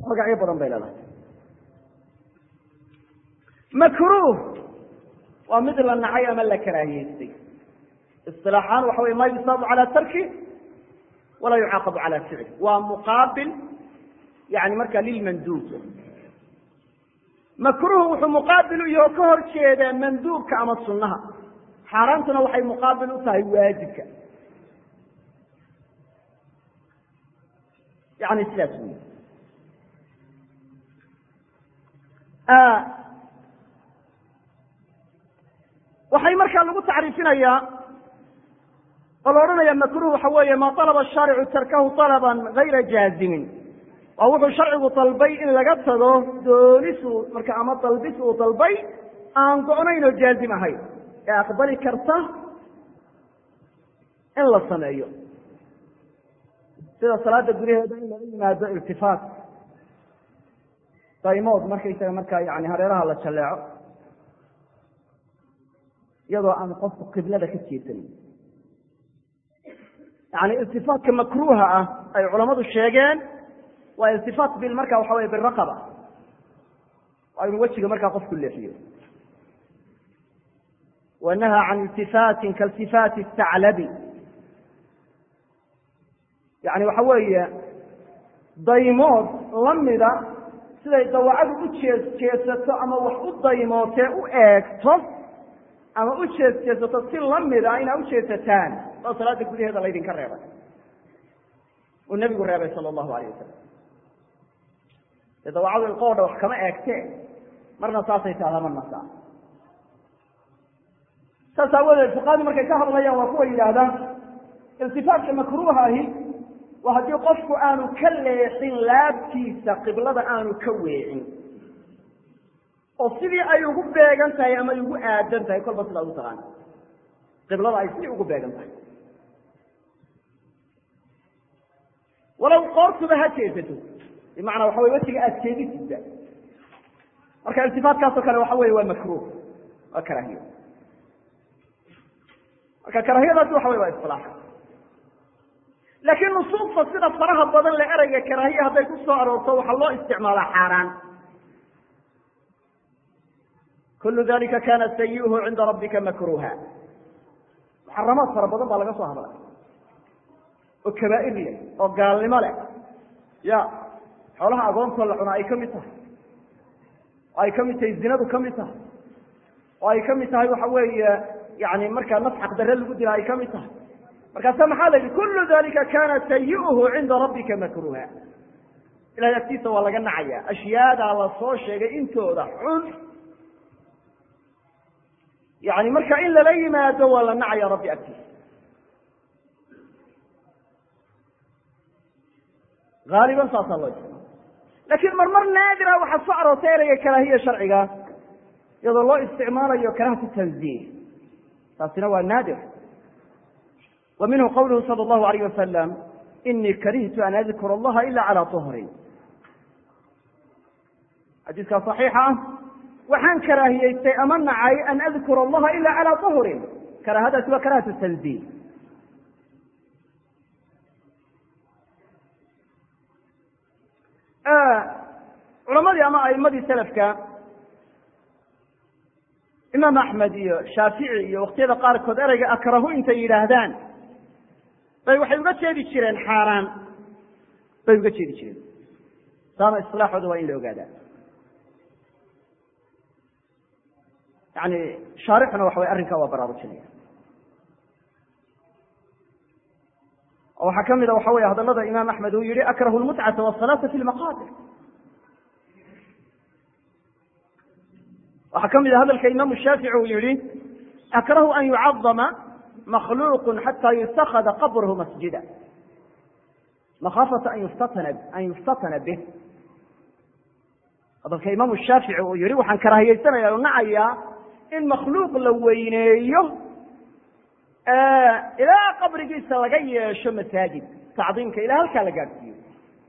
magacyo badan bay leedahay makruuh waa mid la nacay ama la karaahiyeystay isilaaxaan waxa wey ma yusaabu cala tarki walaa yucaaqabu cala ficli waa muqaabil yani marka lilmanduub makruuh wuxuu muqaabil u yaho ka hor jeedaa manduubka ama sunnaha xaaraantuna waxay muqaabil u tahay waajibka yani sidaas wey waxay markaa lagu tacriifinayaa oo la odhanaya makruh waxa weeye ma alaba shaaricu tarkahu alaban gayra jaazimin waa wuxuu sharcigu dalbay in laga tago doonisu marka ama dalbis uu dalbay aan go-nayn oo jaazim ahayn ee aqbali karta in la sameeyo sida salaada gudaheeda in laga yimaado irtifaat daymood markaysaga markaa yani hareeraha la jalleeco iyadoo aan qofku qiblada ka jeesanin yani iltifaatka makruuha ah ay culammadu sheegeen waa iltifaat bil marka waxa wey biraqaba waa inuu wejiga markaa qofku leexiyo wanaha can iltifaatin kailtifaati taclabi yani waxa weeye daymood lamida siday dawacadu u jees jeesato ama wax u daymootee u eegto ama u jees jeesato si lamida inaa u jeesataan oo salaada gudaheeda laydinka reebay uu nebigu reebay sala allahu alayh wasalam dee dawacadu ilqoodha wax kama eegtee marna saasay tahdaa marna saa saas aawadeed fuqahadu markay ka hadlayaan waa kuwa yidhaahdaan iltifaatka makruuha ahi waa haddii qofku aanu ka leexin laabtiisa qiblada aanu ka weecin oo sidii ay ugu beegan tahay ama ay ugu aadan tahay kolba sidaa ugu taqaana qiblada ay sidii ugu beegan tahay walow qoortuba ha jeesato bimacnaa waxa wey wejiga aad jeedisidba marka iltifaatkaasoo kale waxa weye waa makruuh waa karaahiyo marka karaahiyadaasi waxa wey waa isilaax laakiin nusuusta sida faraha badan le ereyga karaahiya hadday ku soo aroorto waxaa loo isticmaalaa xaaraan kulu dalika kana sayiuhu cinda rabbika makruha muxaramaad fara badan baa laga soo hadlay oo kabaa'ir leh oo gaalnimo leh ya xoolaha agoontoo la cuna ay ka mid tahay oo ay ka mid tahay zinadu ka mid tahay oo ay ka mid tahay waxa weeye yani markaa naf xaqdarre lagu dila ay ka mid tahay markaasa maxaa la yidhi kulu dalika kana sayiuhu cinda rabbika makruha ilahay agtiisa waa laga nacaya ashyaadaa la soo sheegay intooda xun yani marka in lala yimaado waa la nacaya rabbi agtiisa haaliban saasaa loo isticmaala lakin marmar naadira waxaa soo aroortay ereyga karaahiya sharciga iyadoo loo isticmaalayo karahatu tanzih taasina waa naadir wa minhu qawluhu salى اllahu alayh wasalam inii karihtu an adkura allaha ila calى طuhrin xadiiskaa صaxiixa ah waxaan karaahiyeystay ama nacay an adkura allaha ila calى طuhrin karaahadaasi waa karahatu tanzih culamadii ama aimadii selafka imaam axmed iyo shaafici iyo waktiyada qaarkood ereyga akrahu intay yidhaahdaan bay waxay uga jeedi jireen xaaraan bay uga jeedi jireen saana isilaaxooda waa in la ogaadaa yani shaarixuna waxa way arrinkaa waa baraarujinaya oo waxaa ka mida waxa wey hadalada imaam axmed uu yihi akrahu lmutcata wasalaata fi lmaqaabir waxaa ka mida hadalka imaamu shaafici uu yihi akrahu an yucadama makhluuq xata yutakada qabrhu masjida makhaafata an yuftatana bih hadalka imaamu shaafici uu yihi waxaan karaahiyeysanaya o nacayaa in makhluuq la weyneeyo ilaa qabrigiisa laga yeesho masaajid tacdiimka ilaa halkaa la gaadhsiiyo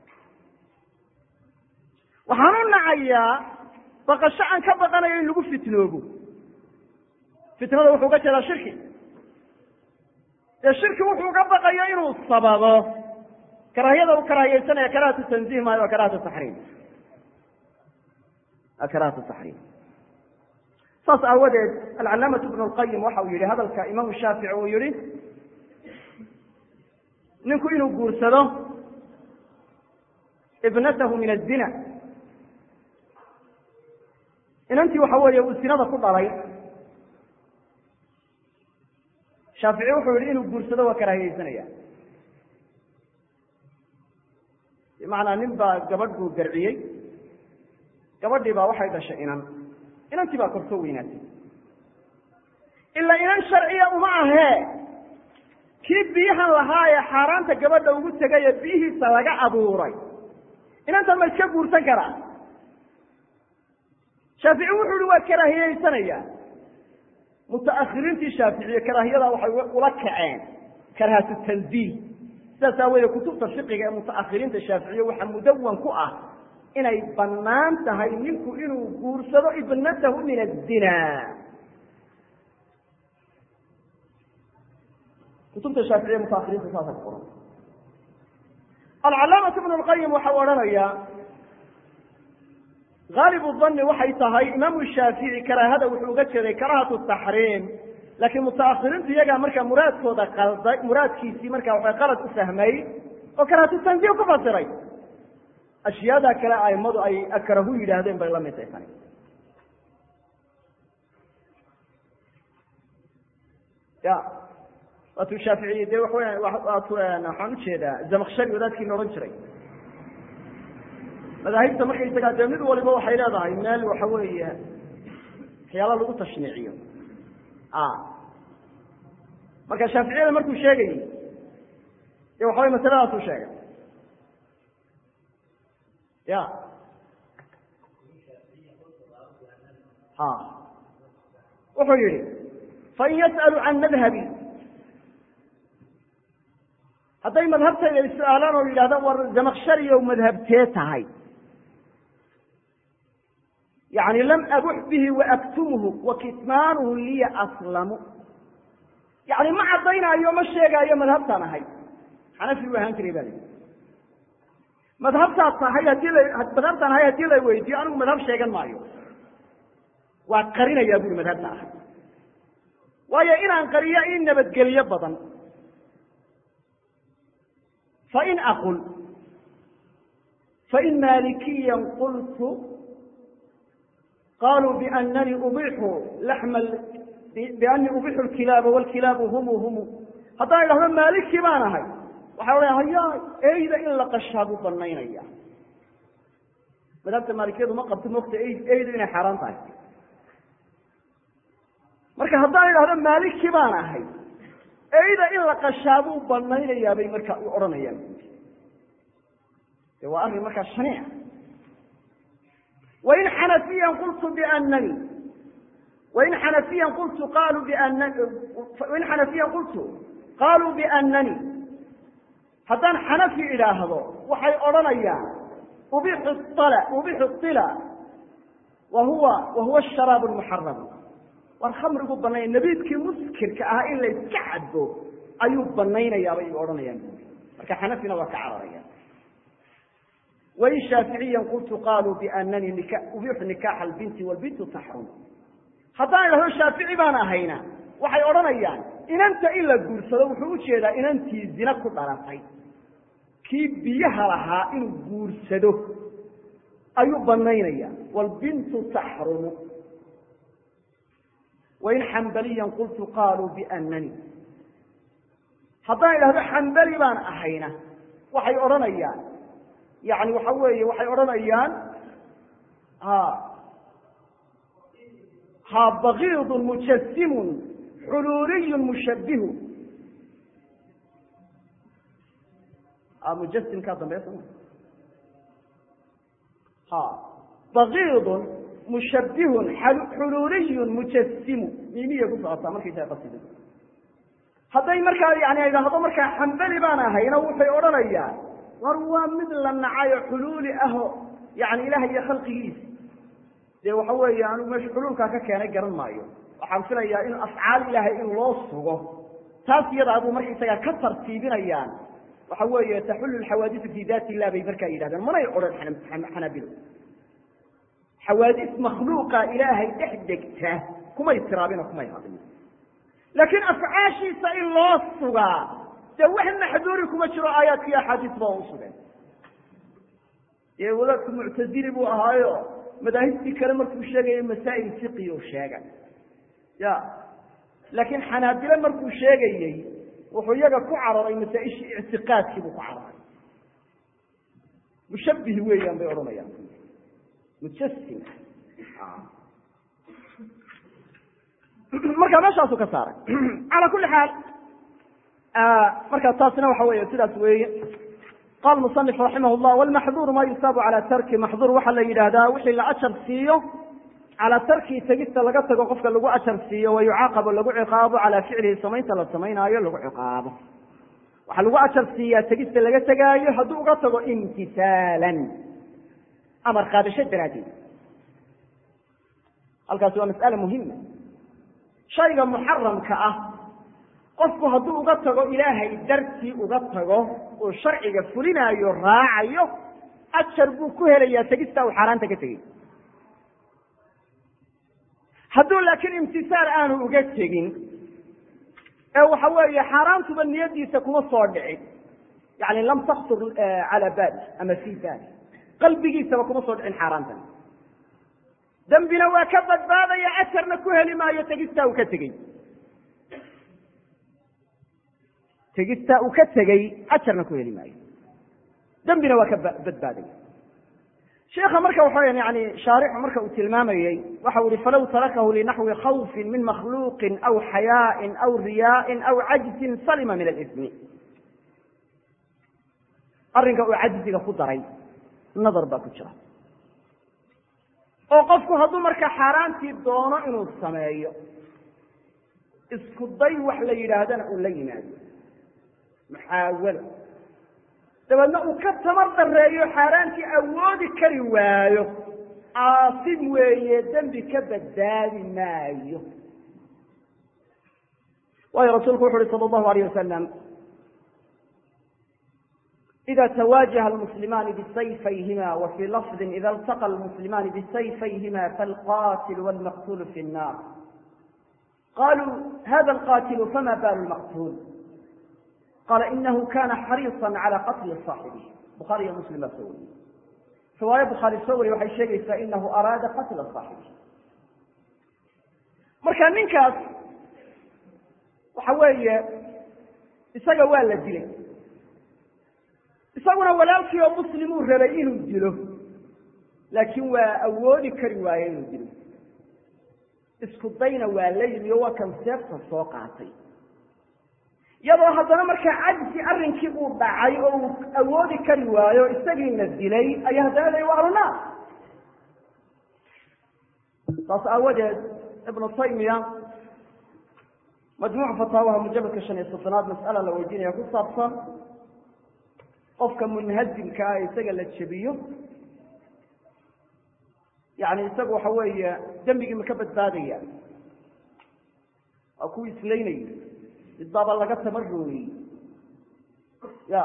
waxaan u nacayaa baqasho aan ka baqanayo in lagu fitnoobo fitnada wuxuu uga jeedaa shirki dee shirki wuxuu uga baqayo inuu sababo karaahiyada u karaahiyeysanaya karahatu tanzih maayo waa karahatu taxriim karahat taxriim saas aawadeed alcalaamatu ibnu lqayim waxa uu yihi hadalka imaamu shaafici uu yihi ninku inuu guursado ibnatahu min azina inantii waxa weeye uu sinada ku dhalay shaafici wuxuu yihi inuu guursado waa karaahiyeysanaya bimacnaa nin baa gabadh buu garciyey gabadhii baa waxay dhashay inan inantii baa kortoo weynaatay ilaa inan sharciya uma ahee kii biyahan lahaa ee xaaraanta gabadha ugu tegay ee biyihiisa laga abuuray inantan ma iska guursan karaa shaafici wuxuu ihi waa karaahiyeysanaya mutaakhiriintii shaaficiye karaahiyada waxay ula kaceen karahatu tanziih sidaas aaweedee kutubta fiqiga ee mutaakhiriinta shaaficiye waxaa mudawan ku ah inay bannaan tahay ninku inuu guursado ibnatahu min azina kutubta shaaficiye mutaakhiriinta saasa ku qoran alcalaamatu ibnu lqayim waxau odhanayaa haalibu dani waxay tahay imaamu shaafici karaahada wuxuu uga jeeday karahatu taxriim laakiin mutaakhiriintu iyagaa markaa muraadkooda qalday muraadkiisii markaa waxay qalad u fahmay oo karahatu tanziih ku fasiray ashyaada kale aimadu ay akrahu yidhaahdeen bay la mid tahay tani ya waatuu shaaficiye dee waxaweya waatu waxaan ujeedaa zamakshari wadaadkiina odhan jiray madaahibta markaysagaa dee mid waliba waxay leedahay meel waxa weeye waxyaala lagu tashniiciyo marka shaaficiyada markuu sheegayey de waxa way masaladaasuu sheegay ya ha wuxuu yihi fain yas'alu can madhabi hadday madhabtayda is-aalaan oo yidhahdaan war zamakshariyow madhabtee tahay yani lam abux bihi waaktumhu wakitmaanuhu liya aslamu yani ma caddaynaayo ma sheegaayo madhabtaan ahay xanafi u ahaan jiray ba li madhabtaad tahay hadii la madhabtaan ahay haddii la weydiiyo anigu madhab sheegan maayo waa qarinayaa buri madhabta ahay waayo inaan qariyo in nabadgelyo badan fain aqul fain maalikiya qultu qaluu bianani ubixu laxma bianii ubixu lkilaaba wlkilaabu humu humu haddaan idhahdo maaliki baan ahay waxay odhaya haya eyda in la qashaa buu banaynaya madhabta maalikiyadu ma qabto mogta eydu inay xaaraan tahay marka haddaan idhahdo maaliki baan ahay eyda in la qashaa buu banaynayaa bay marka u odhanayaan de waa arrin markaa shaniic wain xanafiyan qultu bianani wain xanafiyan qultu qaluu bianani wain xanafiyan qultu qaluu bianani haddaan xanafi idhaahdo waxay odhanayaan ubixu l ubixu ila wa huwa wa huwa sharaab lmuxaram war khamrigu banaya nabiidkii muskirka ahaa in la iska cadbo ayuu banaynayaabay odhanayaan marka xanafina waa ka cararaya wain shaaficiyan qultu qaluu bianani ubixu nikaxa albinti wlbintu taxrum haddaan idhahdo shaafici baan ahayna waxay odhanayaan inanta in la guursado wuxuu ujeedaa inantii zina ku dhalatay kii biyaha lahaa inuu guursado ayuu banaynaya wlbintu taxrumu wain xambaliyan qultu qaluu bianani haddaan idhahdo xambali baan ahayna waxay odhanayaan yani waxa weeye waxay odhanayaan ha bakiidun mujasimun xuluuliyun mushabihu mujasimkaa dambeya soma ha bakiidun mushabihun xuluuliyun mujasimu mimiya ku socotaa markaysaa qasida hadday markaa yani idhaahdo markaa xambali baan ahayna waxay odhanayaan war waa mid la nacayo xuluuli aho yani ilaah iyo khalqigiisa dee waxa weeye anigu meesha xuluulkaa ka keenay garan maayo waxaan filayaa in afcaal ilaahay in loo sugo taas iyadaa buu markaysagaa ka tartiibinayaan waxa weeye taxullu xawaadisu fi daati illah bay markaa yidhahdeen manay odhan xanaabilo xawaadis makhluuqa ilaahay dhex degta kumay tiraabin oo kumay hadlin laakiin afcaashiisa in loo sugaa dee wax maxduuri kuma jiro aayaadka iyo axaadiis ba u sugeen ee wadaadku muctazili buu ahaayo madaahibtii kale markuu sheegayo masaa'il fiqi u sheegay ya laakiin xanaabile markuu sheegayey wuxuu iyaga ku cararay masaa-ishii ictiqaadkii buu ku cararay mushabbih weeyaan bay odhanayaan mujasim marka meeshaasu ka saaray calaa kuli xaal marka taasina waxa weeye sidaas weeye qala musanif raximah llah walmaxduuru ma yusaabu cala tarki maxduur waxaa la yidhaahdaa wixii la ajar siiyo calaa tarkii tegista laga tago qofka lagu ajar siiyo wa yucaaqabo lagu ciqaabo calaa ficlihi samaynta la samaynaayo lagu ciqaabo waxaa lagu ajar siiyaa tegista laga tegaayo hadduu uga tago imtisaalan amar qaadasho daraaddeed halkaasi waa mas'ale muhima shayga muxaramka ah qofku hadduu uga tago ilaahay dartii uga tago uu sharciga fulinaayo raacayo ajar buu ku helayaa tegista uu xaaraanta ka tegey hadduu laakiin imtisaal aanu uga tegin ee waxa weeye xaaraantuba niyadiisa kuma soo dhicin yani lam taktur cala bali ama fi bali qalbigiisaba kuma soo dhicin xaaraantan dembina waa ka badbaadaya ajarna ku heli maayo tegistaa uu ka tegey tegistaa uu ka tegey ajarna ku heli maayo dembina waa ka badbaadaya sheikha marka waxa weya yani shaarixu marka uu tilmaamayey waxa u ihi falow tarakahu linaxwi khawfin min makhluuqin aw xayaaءin aw riyaaءin aw cajzin salima min alismi arrinka uu cajziga ku daray nadar baa ku jira oo qofku hadduu marka xaaraantii doono inuu sameeyo isku day wax la yidhaahdana uu la yimaado muxaawalo dabeedna uu ka tamar dareeyo xaaraantii awoodi kari waayo aasim weeye dembi ka badbaadi maayo waayo rasuulku wuxu uhi sala allahu alayh wasalam ida twaajaha almuslimaani bisayfayhima wa fii lafdi ida iltaqa almuslimaani bisayfayhima falqatil wlmaqtulu fi nnar qaluu hada alqatilu fama balu lmaqtul qala inahu kana xariiصa calى qatli صaaxibih bukhaari iyo muslim baa soo wariyey riwaayo bukhaari soo wariye waxay sheegaysaa inahu araada qatla صaaxibih marka ninkaas waxa weeye isaga waa la dilay isaguna walaalkii oo muslimuu rabay inuu dilo laakiin waa awoodi kari waaye inuu dilo isku dayna waa la yimi oo waa kan seefta soo qaatay iyadoo haddana markaa cajsi arrinkii uu dhacay oo uu awoodi kari waayo isagiina dilay ayaa haddana la waa alunaar saas aawadeed ibnu taymiya majmuuc fataawaha mujaladka shan iyo soddonaad mas'ala la weydiinaya ku saabsan qofka munhazimka ah isaga la jebiyo yani isagu waxa weeye dembigii ma ka badbaadaya waa kuwii islaynayay mid baaba laga tamarooyey ya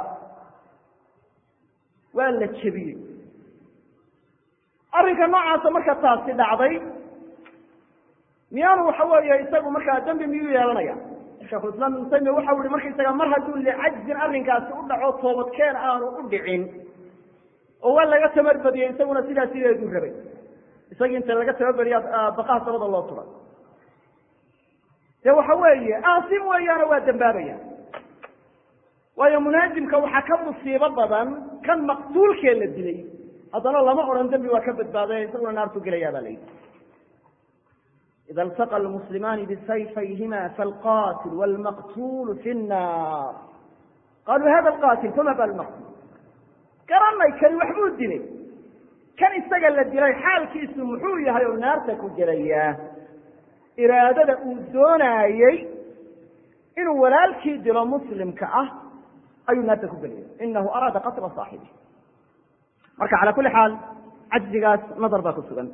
waa la jebiyey arrinka noocaasa marka taasi dhacday miyaanu waxa weeye isagu markaa dembi miyuu yeelanaya shekhulislaam ibnu taymiya waxa uhi markaysaga mar hadduu licajzin arrinkaasi u dhaco toobadkeen aanu u dhicin oo waa laga tamarbadiyey isaguna sidaa sideeduu rabay isagii inta laga tababeriya baqaha dabada loo turay dee waxa weeye aasim weeyaano waa dembaabaya waayo munaazimka waxaa ka musiibo badan kan maqtuulkee la dilay haddana lama odhan dembi waa ka badbaadaya isaguna naartu gelayaa baa la yidhi ida iltaqa almuslimaani bisayfayhima falqatil wlmaqtulu fi nnar qaluu hada alqatil fama bal maqtul garanay kani waxbuu dilay kan isaga la dilay xaalkiisu muxuu yahay oo naarta ku gelayaa iraadada uu doonaayey inuu walaalkii dilo muslimka ah ayuu naarta ku gelaya inahu araada qatla saaxibi marka cala kuli xaal cajzigaas nadar baa ku sugan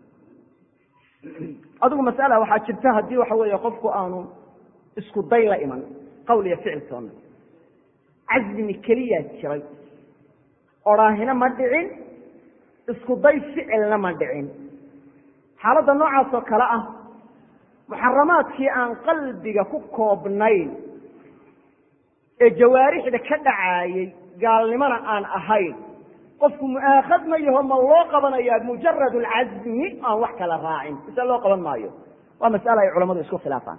adigu masala waxaa jirta haddii waxa weeye qofku aanu isku day la iman qawl iyo ficil toona cazmi keliyaa jiray odhaahina ma dhicin isku day ficilna ma dhicin xaaladda noocaas oo kale ah muxaramaadkii aan qalbiga ku koobnayn ee jawaarixda ka dhacaayey gaalnimona aan ahayn qofku mu'aakhad ma yaho ma loo qabanayaa mujarad alcazmi aan wax kala raacin mise loo qaban maayo waa mas'ala ay culamadu isku khilaafaan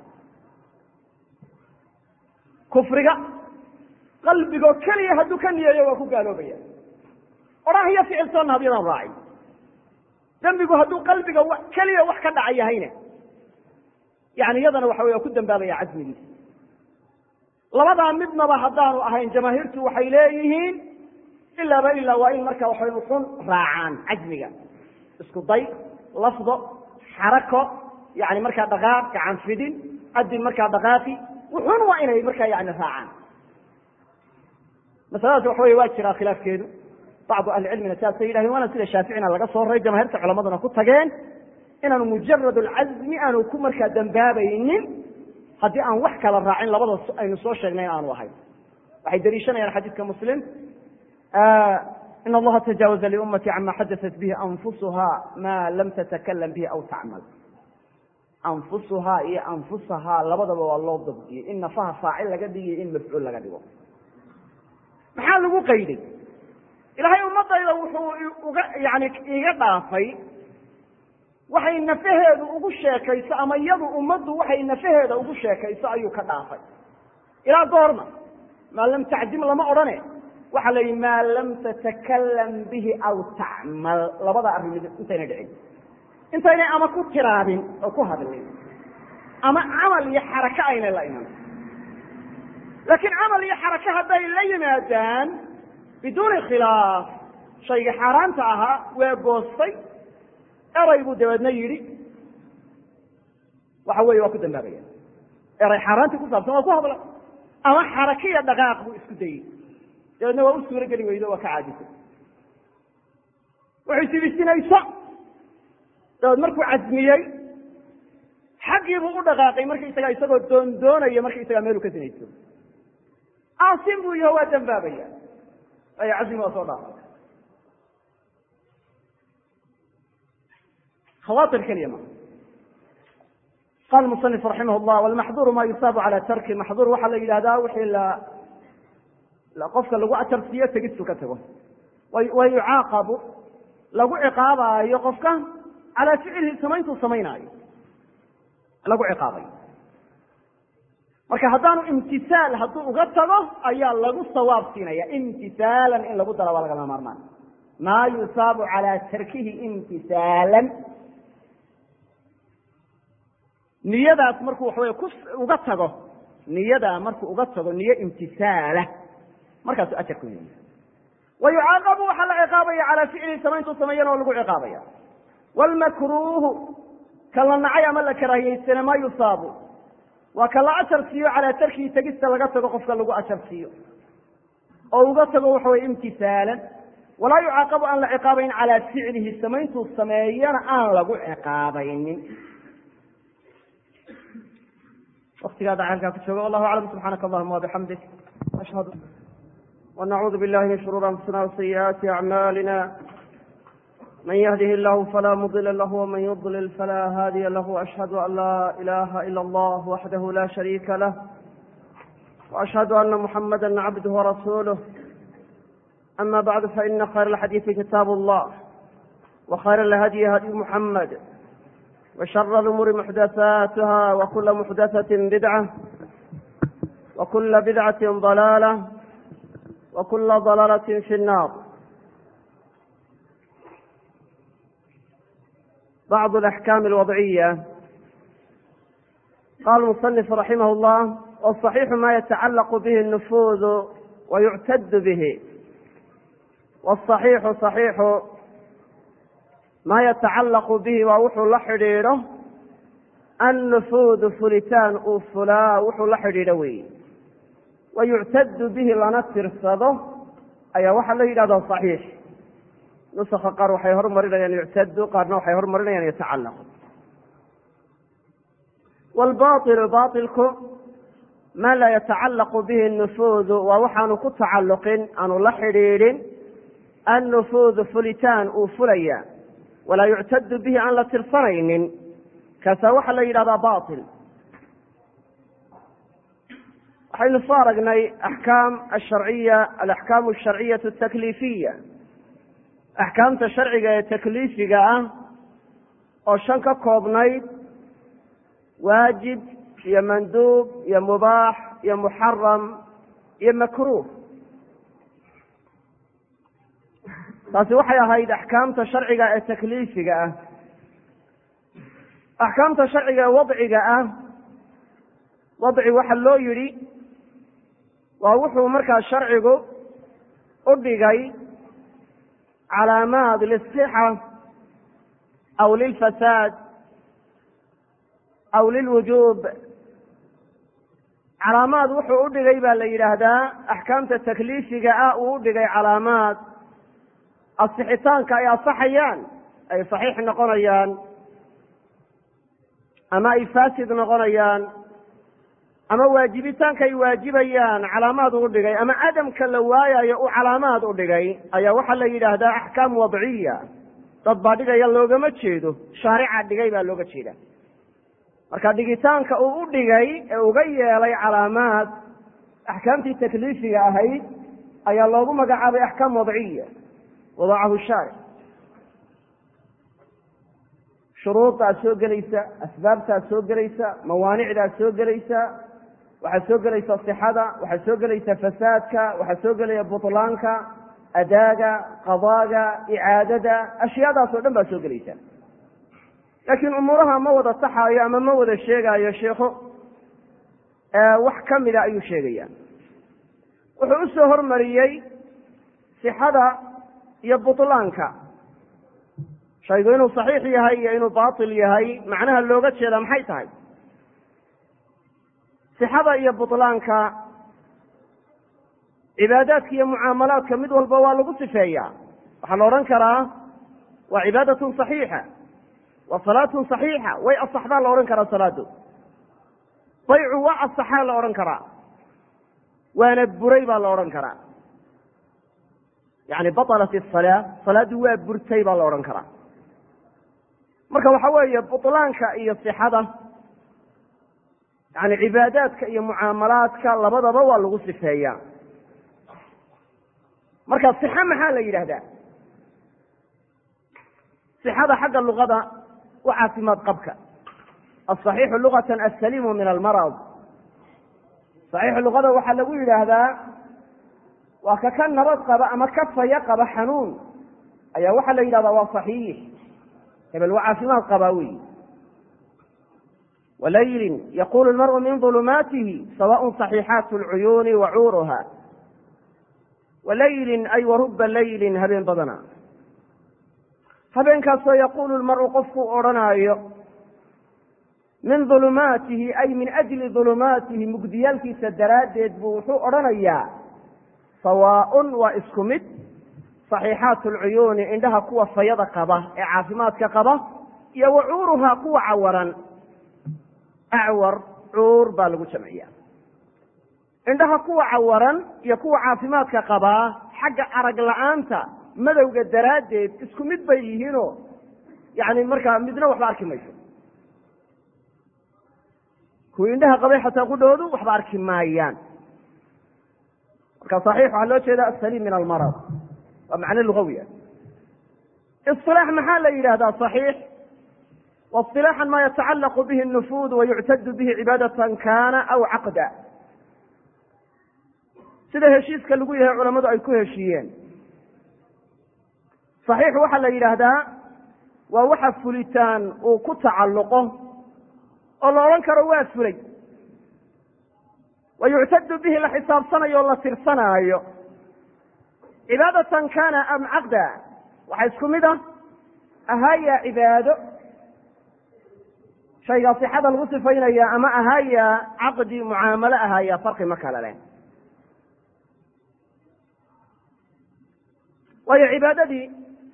kufriga qalbigoo keliya hadduu ka niyeeyo waa ku gaaloobaya odhan iyo ficil soonna hadyadaan raacin dembigu hadduu qalbiga keliya wax ka dhaca yahayna yani iyadana waxa wey waa ku dambaabaya casmigiisa labadaa midnaba haddaanu ahayn jamaahiirtu waxay leeyihiin ilaaba ilaa waa in marka waxay uxun raacaan cazmiga isku day lafdo xarako yani markaa dhaqaaq gacan fidin adin markaa dhaqaaqi wuxun waa inay markaa yani raacaan masaladaas waxa wey waa jiraa khilaafkeedu bacdu ahlicilmina sidaasay yidhahdeen waana sida shaaficina laga soo raray jamahirta culamaduna ku tageen inaanu mujarad alcazmi aanu ku markaa dambaabaynin haddii aan wax kala raacin labada aynu soo sheegnay in aanu ahayn waxay daliishanayaan xadiidka muslim in allaha tajaawaza liummati cama xadaat bihi anfusuha ma lam tatakalam bihi aw tacmal anfusuhaa iyo anfusahaa labadaba waa loo dabdiyey in nafaha faacil laga dhigiyo in mafcuul laga dhigo maxaa lagu qayday ilaahay ummadayda wuxuu uga yani iga dhaafay waxay nafaheedu ugu sheekayso ama iyadu ummaddu waxay nafaheeda ugu sheekayso ayuu ka dhaafay ilaa goorma maa lam tacdim lama odhane waxaa la yidhi maa lam tatakalam bihi aw tacmal labada arrimid intayna dhicin intaynay ama ku tiraabin oo ku hadlin ama camal iyo xarako aynay la iman laakiin camal iyo xarako hadday la yimaadaan biduuni khilaaf shayga xaaraanta ahaa waa goostay eray buu dabeedna yidhi waxa weeye waa ku dambaabaya eray xaaraantii ku saabsan waa ku hadlay ama xarako iyo dhaqaaq buu isku dayey dabeedna waa u suuro geli weydo waa ka caajisay wuxuu sibisinayso dabeed markuu casmiyey xaggiibuu u dhaqaaqay markaisaga isagoo doondoonaya markaisagaa meeluu ka sinayso aasin buu yaho waa dambaabaya aya casmi waa soo dhaafay khawaatir keliya ma qala musanif raximah llah walmaxduuru ma yusaabu cala tarki maxduur waxaa la yidhahdaa wixii la qofka lagu ajarsiiyo tegistu ka tago wa yucaaqabu lagu ciqaabaayo qofka calaa ficlihi samayntuu samaynaayo lagu ciqaabayo marka haddaanu imtisaal hadduu uga tago ayaa lagu sawaab siinaya imtisaalan in lagu dara waa lagama maarmaan maa yusaabu calaa tarkihi imtisaalan niyadaas markuu waxa wey ku uga tago niyadaa markuu uga tago niyo imtisaala markaasuu ajar ku yimi wa yucaaqabu waxaa la ciqaabaya calaa ficlihi samayntuu sameeyana oo lagu ciqaabaya wlmakruuhu ka la nacay ama la karaahiyeysana maa yusaabu waa ka la ajar siiyo calaa tarkihi tegista laga tago qofka lagu ajar siiyo oo uga tago waxa weye imtisaalan walaa yucaaqabu aan la ciqaabayn calaa ficlihi samayntuu sameeyana aan lagu ciqaabaynin waktigaada ceelkaa ku jooga wallahu aclam subxaanaka allahuma wabixamdik ashhadu wanacuudu billahi min shuruuri anfusina wasayi'aati acmaalina من يهده الله فلا مضل له ومن يضلل فلا هادي له وأشهد أن لا إله إلا الله وحده لا شريك له وأشهد أن محمدا عبده ورسوله أما بعد فإن خير الحديث كتاب الله وخير الهدي هدي محمد وشر الأمور محدثاتها وكل محدثة بدعة وكل بدعة ضلالة وكل ضلالة في النار بعض الأحكام الوضعية قال المصنف رحمه الله والصحيح ما يتعلق به النفوذ ويعتد به والصحيح صحيح ما يتعلق به ووxuu la xidhiidho النفوذ fulitaan uu fulaa wuxuu la xidhiidho weeye ويuctad bihi lana tirsado ayaa waxaa la yidhahda صaxiix nuska qaar waxay hormarinayaan yuctadu qaarna waxay hormarinayaan yatacalaqu wاlbaطilu baطilku ma laa yatacalaqu bihi النufuudu waa waxaanu ku tacalluqin aanu la xidhiidhin النufuudu fulitaan uu fulaya walaa yuctadu bihi aan la tirsanaynin kaasaa waxaa la yidhahdaa batil waxaynu soo aragnay axkaam asharciya alaxkaamu asharciyatu atakliifiya axkaamta sharciga ee takliifiga ah oo shan ka koobnayd waajib iyo manduub iyo mubaax iyo muxaram iyo makruuh taasi waxay ahayd axkaamta sharciga ee takliifiga ah axkaamta sharciga ee wadciga ah wadci waxa loo yidhi waa wuxuu markaa sharcigu u dhigay calaamaad lisixa aw lilfasaad aw lilwujuub calaamaad wuxuu u dhigay baa la yidhaahdaa axkaamta takliifiga ah uu u dhigay calaamaad asixitaanka ay asaxayaan ay saxiix noqonayaan ama ay faasid noqonayaan ama waajibitaanka ay waajibayaan calaamaad uu dhigay ama cadamka la waayayo uu calaamaad u dhigay ayaa waxaa la yidhaahdaa axkaam wadciya dad baa dhigaya loogama jeedo shaarica dhigay baa looga jeeda marka dhigitaanka uu u dhigay ee uga yeelay calaamaad axkaamtii takliifiga ahayd ayaa loogu magacaabay axkaam wadciya wadacahu shaaric shuruuddaa soo gelaysa asbaabtaa soo gelaysa mawaanicdaa soo gelaysa waxaa soo gelaysa sixada waxaa soo gelaysa fasaadka waxaa soo gelaya butlaanka adaaga qadaaga icaadada ashyaadaas oo dhan baa soo gelaysa laakiin umuuraha ma wada saxaayo ama ma wada sheegaayo sheikhu wax ka mida ayuu sheegaya wuxuu usoo hormariyey sixada iyo butlaanka shaygu inuu saxiix yahay iyo inuu baatil yahay macnaha looga jeeda maxay tahay sixada iyo butlaanka cibaadaadka iyo mucaamalaadka mid walba waa lagu sifeeyaa waxaa la odhan karaa waa cibaadatun saxiixa waa salaatun saxiixa way asaxdaa la odhan karaa salaadu baycu waa asaxaa la odhan karaa waana buray baa la odhan karaa yani batalat asalaa salaaddu waa burtay baa la odhan karaa marka waxa weeye butlaanka iyo sixada yani cibaadaadka iyo mucaamalaadka labadaba waa lagu sifeeyaa marka sixa maxaa la yidhaahdaa sixada xagga luqada wa caafimaad qabka asaxiixu lugatan assaliimu min almarad saxiixu luqada waxaa lagu yidhaahdaa waa ka ka nabad qaba ama ka faya qaba xanuun ayaa waxaa la yidhahdaa waa saxiix hebel waa caafimaad qabaa weyi walaylin yaqulu lmar'u min ulumaatihi sawaء صaxiixaat اlcuyuuni wa cuuruha walaylin ay waruba laylin habeen badana habeenkaasoo yaqulu lmar'u qofkuu odhanaayo min ulumaatihi ay min ajli ulumaatihi mugdiyaalkiisa daraaddeed buu wuxuu odhanayaa sawaaءun waa isku mid صaxiixaat اlcuyuuni indhaha kuwa fayada qaba ee caafimaadka qaba iyo wa cuuruhaa kuwa cawaran acwar cuur baa lagu jamciya indhaha kuwa cawaran iyo kuwa caafimaadka qabaa xagga arag la-aanta madowga daraaddeed isku mid bay yihiinoo yani markaa midna waxba arki mayso kuwii indhaha qabay xataa qudhoodu waxba arki maayaan marka saxiix waxaa loo jeeda asaliim min almarad waa macno lugawi ah isilaax maxaa la yidhahdaa saxiix waisilaaxan ma yatacallaqu bihi nufuud wayuctadu bihi cibaadatan kana aw caqda sida heshiiska lagu yahay culamadu ay ku heshiiyeen saxiix waxaa la yidhaahdaa waa waxa fulitaan uu ku tacalluqo oo la odhan karo waa fulay wa yuctadu bihi la xisaabsanayo o la tirsanaayo cibaadatan kana am caqda waxaa isku mid ah ahaaya cibaado shaygaa sixada lagu sifaynaya ama ahaaya caqdi mucaamalo ahaaya farqi ma kala leh waayo cibaadadii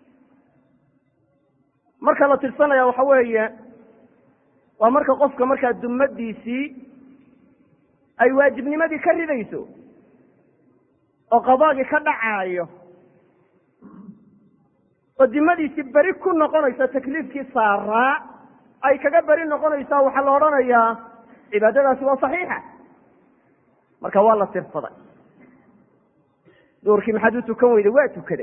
marka la tirsanaya waxa weeye waa marka qofka markaa dumadiisii ay waajibnimadii ka ridayso oo qadaagii ka dhacaayo oo dimadiisi beri ku noqonaysa takliifkii saaraa ay kaga beri noqonaysaa waxaa la odhanayaa cibaadadaasi waa saxiixa marka waa la tirsaday duurkii maxaad u tukan weyday waa tukaday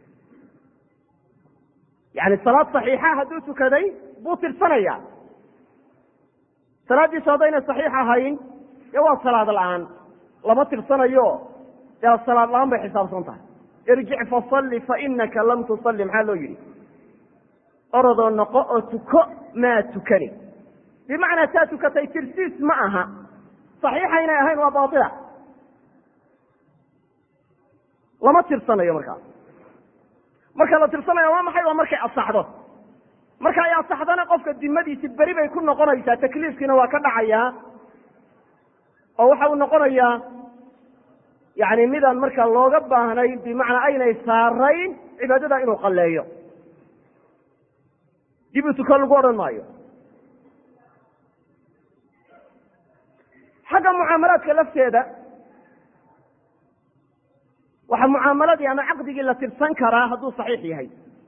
yani salaad saxiixa hadduu tukaday buu tirsanaya salaaddiisu haddayna saxiix ahayn dee waa salaad la-aan lama tirsanayo dee salaad la-aan bay xisaabsan tahay irjic fasalli fainaka lam tusalli maxaa loo yidhi orodoo noqo oo tuko maa tukani bimacnaa taa tukatay tirsiis ma aha saxiixa inay ahayn waa baatila lama tirsanayo markaas marka la tirsanayo waa maxay waa markay asaxdo marka ay asaxdana qofka dimadiisi beri bay ku noqonaysaa takliifkiina waa ka dhacayaa oo waxa uu noqonayaa yani midaan marka looga baahnay bimacnaa aynay saarayn cibaadada inuu qalleeyo dib u tuko lagu odhan maayo xagga mucaamalaadka lafteeda waxaa mucaamaladii ama caqdigii la tirsan karaa hadduu saxiix yahay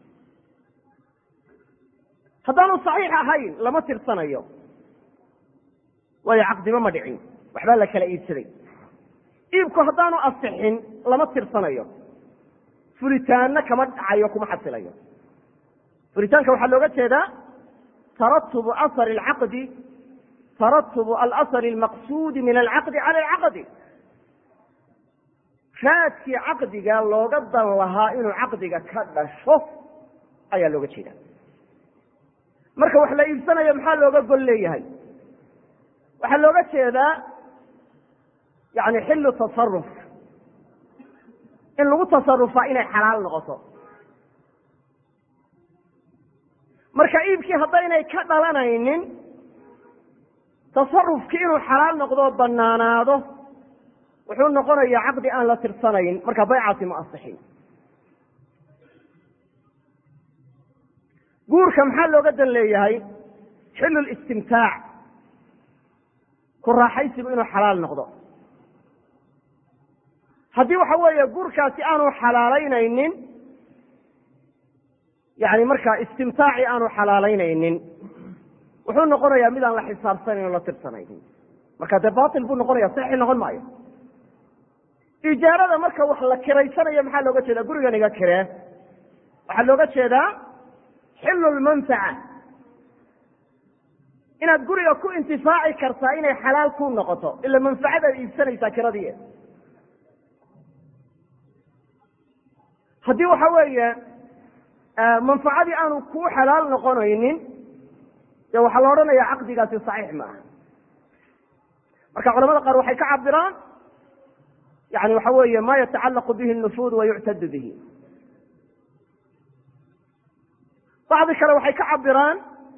haddaanu saxiix ahayn lama tirsanayo waayo caqdiba ma dhicin waxbaa la kala iibsaday iibku haddaanu asixin lama tirsanayo fulitaanna kama dhacayo kuma xasilayo fulitaanka waxaa looga jeedaa taratubu asari alcaqdi taratubu alasari almaqsuudi min alcaqdi cala alcaqdi raadkii caqdiga looga dan lahaa inuu caqdiga ka dhasho ayaa looga jeeda marka wax la iibsanayo maxaa looga gol leeyahay waxaa looga jeedaa yani xillu tasaruf in lagu tasarufaa inay xalaal noqoto marka iibkii haddaynay ka dhalanaynin tasarufkii inuu xalaal noqdoo banaanaado wuxuu noqonayaa caqdi aan la tirsanayn marka baycaasi ma asixin guurka maxaa looga dan leeyahay xillu listimtaac ku raaxaysigu inuu xalaal noqdo haddii waxa weeye guurkaasi aanu xalaalaynaynin yani markaa istimtaaci aanu xalaalaynaynin wuxuu noqonayaa midaan la xisaabsanayn oo la tirsanaynin marka dee batil buu noqonaya saxi noqon maayo ijaarada marka wax la kiraysanayo maxaa looga jeedaa gurigan iga kiree waxaa looga jeedaa xillu lmanfaca inaad guriga ku intifaaci kartaa inay xalaal ku noqoto ila manfacadaad iibsanaysaa kiradii haddii waxa weeye manfacadii aanu kuu xalaal noqonaynin dee waxaa la odhanaya caqdigaasi saxiix ma aha marka culamada qaar waxay ka cabiraan yani waxa weeye ma yatacalaqu bihi nufuud wa yuctadu bihi bacdi kale waxay ka cabiraan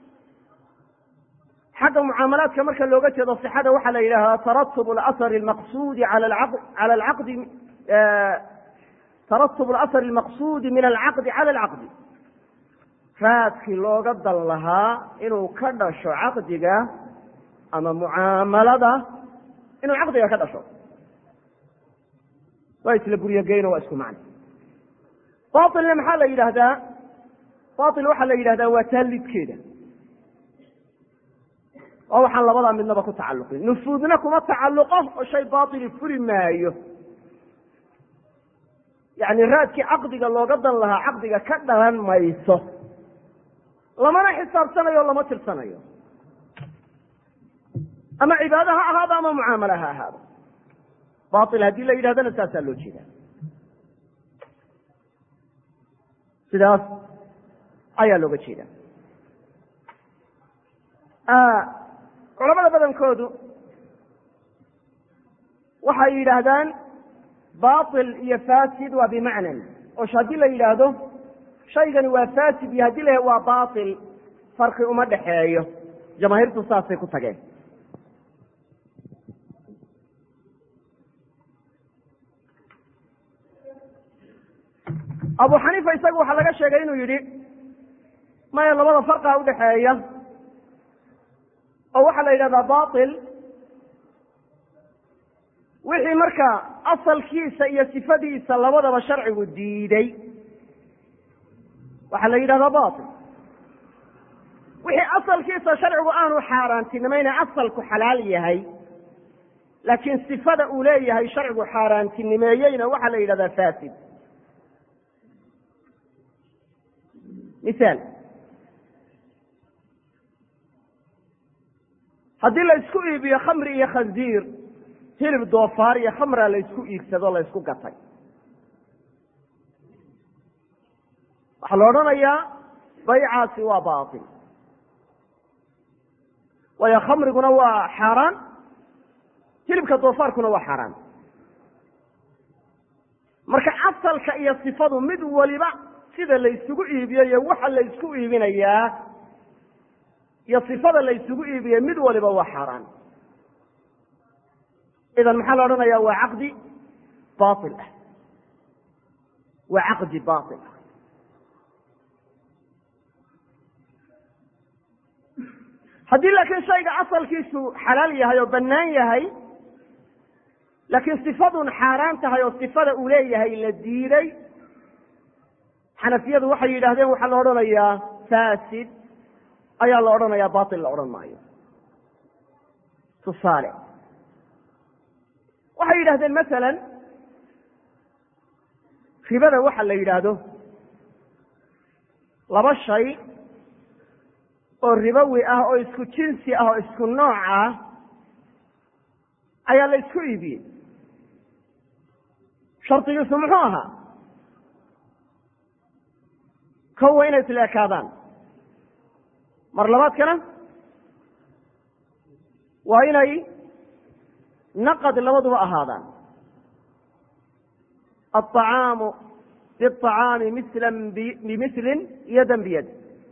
xagga mucaamalaadka marka looga jeedo sixada waxaa la yidhahdaa taratub asr maqsudi cala alcaqdi taratub alasr almaqsudi min alcaqdi cala alcaqdi raadkii looga dan lahaa inuu ka dhasho caqdiga ama mucaamalada inuu caqdiga ka dhasho waa isla guryogeyno waa isku macno bailna maxaa la yidhaahdaa bail waxaa la yidhahdaa waa taalidkeeda oo waxaan labadaa midnaba ku tacalluqin nufuudna kuma tacalluqo oo shay baili furi maayo yani raadkii caqdiga looga dan lahaa caqdiga ka dhalan mayso lamana xisaabsanayo o lama tirsanayo ama cibaado ha ahaado ama mucaamalo ha ahaado bail haddii la yidhahdana saasaa loo jeeda sidaas ayaa looga jeeda culamada badankoodu waxay yidhaahdaan bail iyo fasid waa bimacnan oo haddii la yidhaahdo shaygani waa fasid iyo haddii la waa bail farqi uma dhexeeyo jamaahiirtu saasay ku tageen abu xaniifa isaga waxaa laga sheegay inuu yidhi maya labada farqa udhaxeeya oo waxaa la yidhahdaa bail wixii marka asalkiisa iyo sifadiisa labadaba sharcigu diiday waxaa la yidhahdaa batil wixii asalkiisa sharcigu aanu xaaraantinimayna asalku xalaal yahay laakiin sifada uu leeyahay sharcigu xaaraantinimeeyeyna waxaa la yidhahdaa fasid misaal haddii la isku iibiyo khamri iyo khanziir hilib doofaar iyo khamra la isku iibsado la isku gatay waxaa la odhanayaa baycaasi waa batil waayo khamriguna waa xaaraan hilibka doofaarkuna waa xaaraan marka asalka iyo sifadu mid waliba sida la isugu iibiyo iyo waxa la isku iibinayaa iyo sifada la isugu iibiye mid waliba waa xaaraan idan maxaa la odhanaya waa caqdi bail ah waa caqdi bail ah haddii laakiin shayga asalkiisu xalaal yahay oo bannaan yahay laakiin sifadun xaaraan tahay oo sifada uu leeyahay la diiday xanafiyadu waxay yidhahdeen waxaa la odhanayaa fasid ayaa la odhanayaa batil la odhan maayo tusaale waxay yidhahdeen masalan ribada waxa la yidhaahdo laba shay oo ribowi ah oo isku jinsi ah oo isku nooc ah ayaa la isku iibiyey shardigiisu muxuu ahaa kow waa inay isla ekaadaan mar labaadkana waa inay naqad labaduba ahaadaan aلطacaamu biلطacaami misla bimislin yadan biyad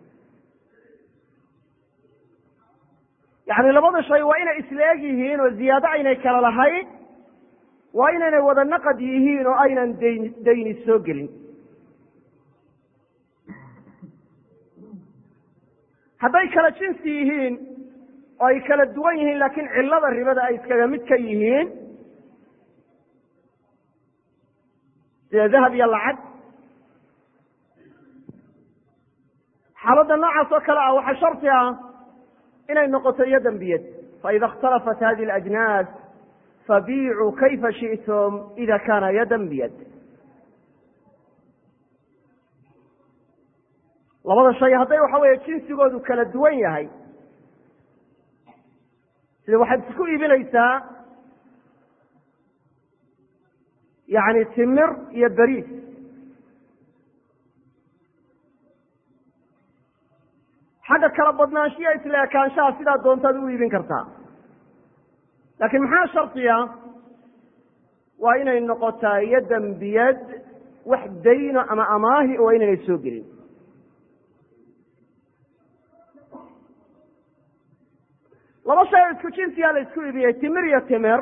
yani labada shay waa inay isla eg yihiin oo ziyaado aynay kala lahayn waa inaynay wada naqad yihiin oo aynan dayn dayni soo gelin hadday kala jinsi yihiin oo ay kala duwan yihiin laakiin cillada ribada ay iskaga mid ka yihiin sida dahab iyo lacag xaaladda noocaas oo kale ah waxaa sharti ah inay noqoto yadan biyad faida اkhtalafat hadi اlajnaas fabiicuu kayfa shiئtum ida kana yadan biyad labada shay hadday waxa weeye jinsigoodu kala duwan yahay sida waxaad isku iibinaysaa yani timir iyo beriis xagga kala badnaanshiya isla ekaanshaha sidaa doontaad u iibin kartaa laakiin maxaa shardiya waa inay noqotaa yadan biyad wax dayno ama amaahi waa inaynay soo gelin laba shay oo isku jinsiyaa la isku iibiyey timir iyo timir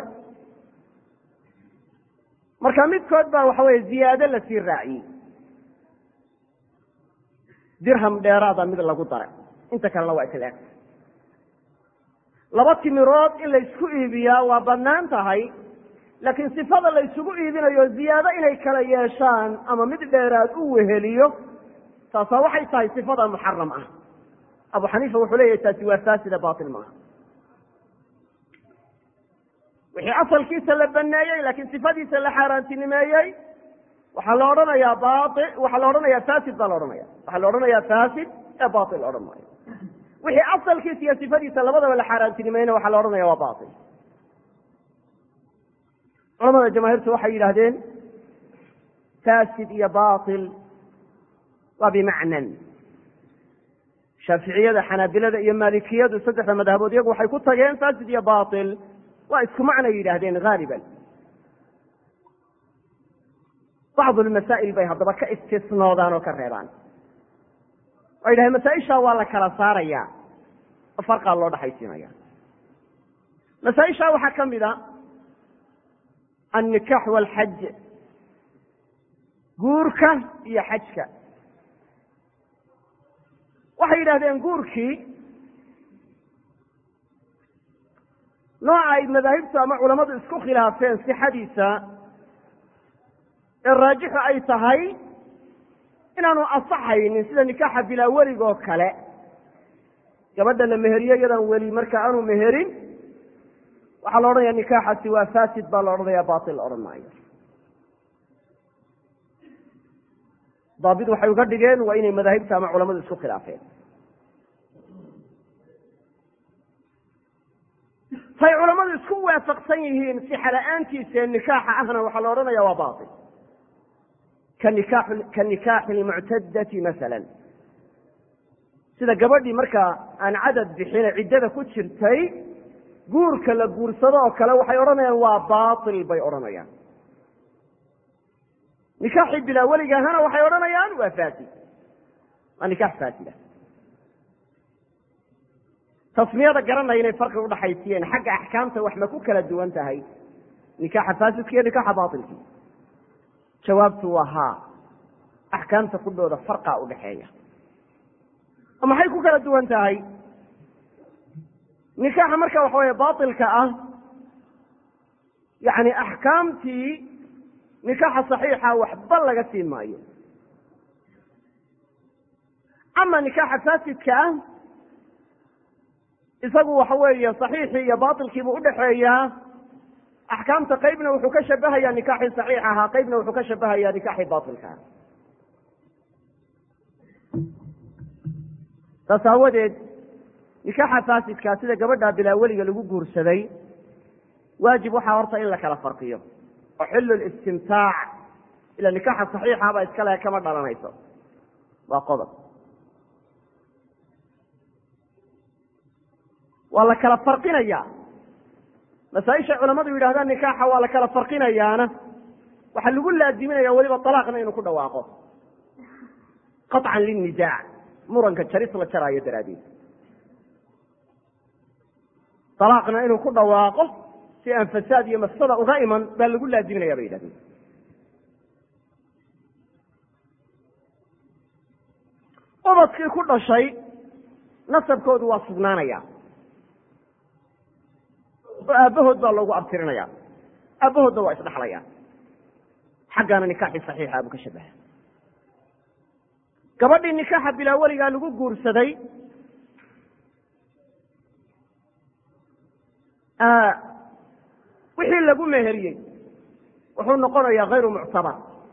marka midkood baa waxa weye ziyaado lasii raaciyey dirham dheeraada mid lagu daray inta kalena waa isla eg laba timirood in la isku iibiyaa waa bannaan tahay laakiin sifada la isugu iibinayo ziyaado inay kala yeeshaan ama mid dheeraad u weheliyo taasaa waxay tahay sifada muxaram ah abu xaniifa wuxuu leeyahay taasi waa faasida batil maaha wixii asalkiisa la baneeyey laakiin sifadiisa la xaaraantinimeeyey waxaa la odhanayaa bai waxaa la odhanayaa fasid baa la odhanaya waxaa la odhanayaa fasid ee batil la odhan maayo wixii asalkiisa iyo sifadiisa labadaba la xaaraantinimeeyna waxaa la odhanaya waa batil culamada jamaahiirtu waxay yidhaahdeen fasid iyo batil waa bimacnan shaaficiyada xanaabilada iyo maalikiyadu saddexda madhabood iyagu waxay ku tageen fasid iyo batil waa isku macnay yidhaahdeen haaliban bacdu lmasaa'il bay haddaba ka istisnoodaan oo ka reebaan waa yidhahdeen masaa-ishaa waa la kala saaraya oo farqaa loo dhaxaysiinaya masaa-ishaa waxaa ka mid a annikaax waalxaj guurka iyo xajka waxay yidhahdeen guurkii nooca ay madaahibtu ama culammadu isku khilaafeen sixadiisa ee raajixu ay tahay inaanu asaxaynin sida nikaaxa bilaa weligoo kale gabadha la meheriyo iyadaan weli marka aanu meherin waxaa la odhanaya nikaaxaasi waa fasid baa la odhanaya batil la odhan maayo daabit waxay uga dhigeen waa inay madaahibta ama culamadu isku khilaafeen say culamadu isku waafaqsan yihiin sixa la-aantiisa nikaaxa ahna waxaa la odhanaya waa batil ka nika ka nikaaxi lmuctadati masalan sida gabadhii markaa aan cadad bixine ciddada ku jirtay guurka la guursado oo kale waxay odhanayaan waa batil bay odhanayaan nikaaxii bilaa weliga ahana waxay odhanayaan waa fasid waa nikaax faasida tasmiyada garanaya inay farqi udhaxaysiyeen xagga axkaamta wax ma ku kala duwan tahay nikaaxa faasidka iyo nikaaxa batilki jawaabtu waa haa axkaamta kudhooda farqa udhaxeeya oo maxay ku kala duwan tahay nikaaxa marka waxa weeye batilka ah yani axkaamtii nikaaxa saxiixa waxba laga siin maayo ama nikaaxa faasidka ah isagu waxa weeye saxiixii iyo batilkiibuu udhaxeeyaa axkaamta qeybna wuxuu ka shabahayaa nikaaxii saxiix ahaa qeybna wuxuu ka shabahayaa nikaaxii batilka ah saas aawadeed nikaaxa faasidkaa sida gabadha bilaa weliga lagu guursaday waajib waxaa horta in la kala farqiyo oo xillu listimtaac ila nikaaxa saxiixa baa iska lehe kama dhalanayso waa qodob waa la kala farqinayaa masaaisha culamadu yidhahdaan nikaaxa waa la kala farqinayaana waxaa lagu laadiminaya weliba alaaqna inuu ku dhawaaqo qaطcan linisaac muranka jaris la jaraayo daraaddeed alaaqna inuu ku dhawaaqo si aan fasaad iyo mafsada uga iman baa lagu laadiminaya bay yidhahdeen ubadkii ku dhashay nasabkoodu waa sugnaanaya oo aabbahood baa loogu abtirinaya aabbahoodna waa isdhaxlaya xaggaana nikaaxii saxiixa buu ka shabaha gabadhii nikaaxa bilaa weligaa lagu guursaday wixii lagu meheriyey wuxuu noqonayaa hayru muctabar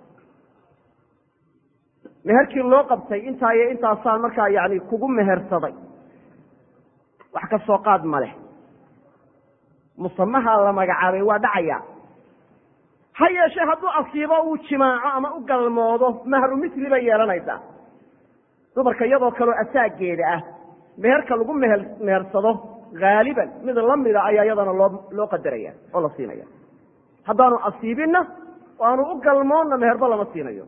meherkii loo qabtay intaa iyo intaasaan markaa yani kugu mehersaday wax ka soo qaad ma leh musamaha la magacaabay waa dhacaya ha yeeshee hadduu asiibo uu jimaaco ama u galmoodo mahru misli bay yeelanaysaa dumarka iyadoo kaleo asaageeda ah meherka lagu meher mehersado haaliban mid lamida ayaa iyadana loo loo qadaraya oo la siinaya haddaanu asiibinna oo aanu u galmoonna meherba lama siinayo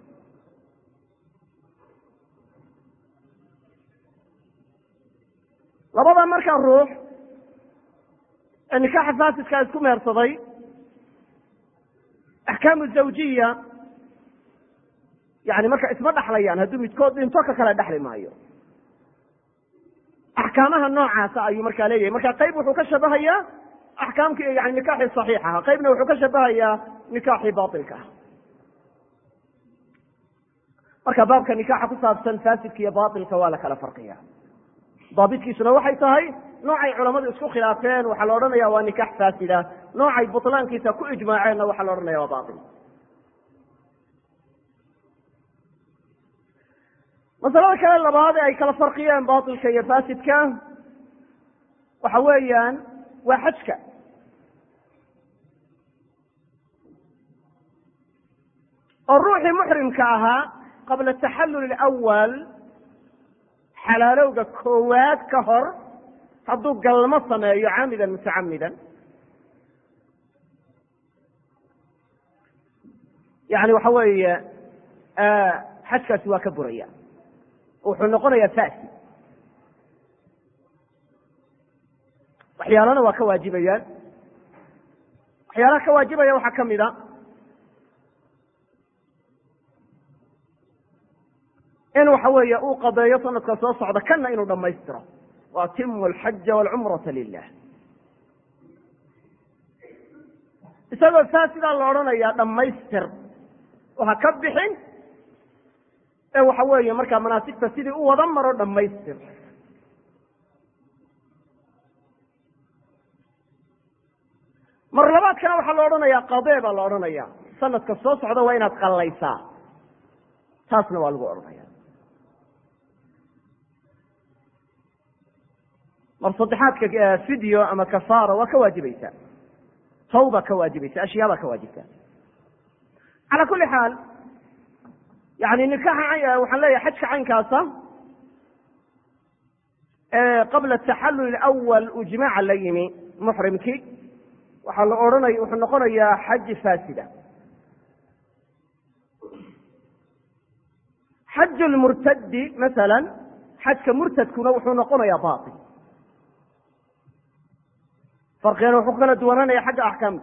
labada markaa ruux ee nikaaxa faasidkaa isku mehersaday axkaamu zawjiya yani marka isma dhaxlayaan hadduu midkood dhinto ka kale dhexli maayo axkaamaha noocaasa ayuu markaa leeyahay marka qayb wuxuu ka shabahayaa axkaamkii yani nikaaxii saxiix aha qaybna wuxuu ka shabahayaa nikaaxii bailka ah marka baabka nikaaxa ku saabsan faasidka iyo bailka waa la kala farqiya daabitkiisuna waxay tahay noocay culamadu isku khilaafeen waxaa la odhanaya waa nikaax faasida noocay butlaankiisa ku ijmaaceenna waxaa la odhanaya waa bail masalada kale labaad ee ay kala farqiyeen bailka iyo fasidka waxa weeyaan waa xajka oo ruuxii muxrimka ahaa qabla taxallul awal xalaalowga koowaad ka hor hadduu galmo sameeyo caamidan mutacamidan yani waxa weeye xajkaasi waa ka buraya wuxuu noqonayaa fasi waxyaalana waa ka waajibayaan waxyaalaha ka waajibaya waxaa kamid a in waxa weeye uu qadeeyo sanadka soo socda kana inuu dhamaystiro waatimu alxaja walcumrata lilah isagoo saa sidaa la odhanayaa dhammaystir oo ha ka bixin ee waxa weeye markaa manaasigta sidii u wada maro dhammaystir mar labaadkana waxaa la odhanayaa qadee baa la odhanaya sanadka soo socda waa inaad qallaysaa taasna waa lagu odhanaya mar saddexaadka video ama kafaara waa ka waajibaysaa tawba ka waajibaysa ashyaabaa ka waajibta calaa kuli xaal yani nikaxa waxaan leeyahay xajka caynkaasa qabla taxallul awal uu jimaaca la yimi muxrimkii waxaa la odhanaya wuxuu noqonayaa xaji faasida xaj lmurtadi masala xajka murtadkuna wuxuu noqonayaa bail farqigana wuxuu kala duwananaya xagga axkaamta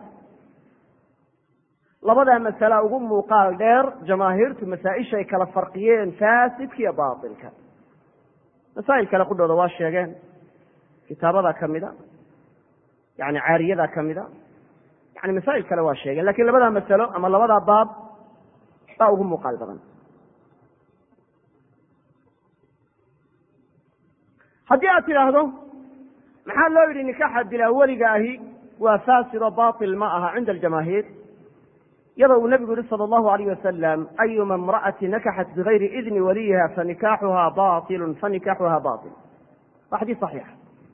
labadaa masala ugu muuqaal dheer jamaahiirtu masaa-ishay kala farqiyeen faasidka iyo baailka masaa'il kale qudhooda waa sheegeen kitaabada kamida yani caariyada kamida yani masaa'il kale waa sheegeen lakin labadaa masalo ama labadaa baab baa ugu muuqaal badan haddii aad tidhaahdo maxaa loo yidhi nikaxa bilaa weliga ahi waa faasido bail ma aha cinda aljamaahiir iyadoo uu nebigu yihi sala allahu alayh wasalam ayuma imra'ati nakaxat bigayri idni waliyiha fanikaaxuha bailun fanikaaxuha bail waa xadiis saxiixa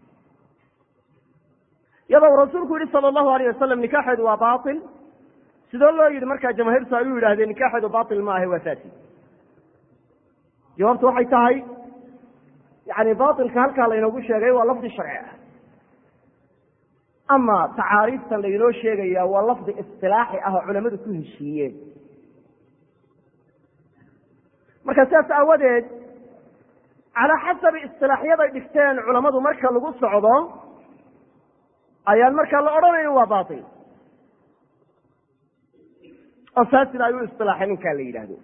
iyadoo uu rasuulku yihi sala allahu alayh wasalam nikaaxeedu waa bail sidoo loo yidhi markaa jamaahiirtu ay u yidhahdeen nikaaxeedu bail ma ahe waa fasid jawaabtu waxay tahay yani bailka halkaa laynoogu sheegay waa lafdi sharci ah ama tacaariiftan laynoo sheegaya waa lafdi isilaaxi ah oo culamadu ku heshiiyeen marka sidaas aawadeed calaa xasabi isilaaxyaday dhigteen culamadu marka lagu socdo ayaan markaa la odhanayn waa bail oo fasid ay u isilaaxeen ninkaa la yidhaahdo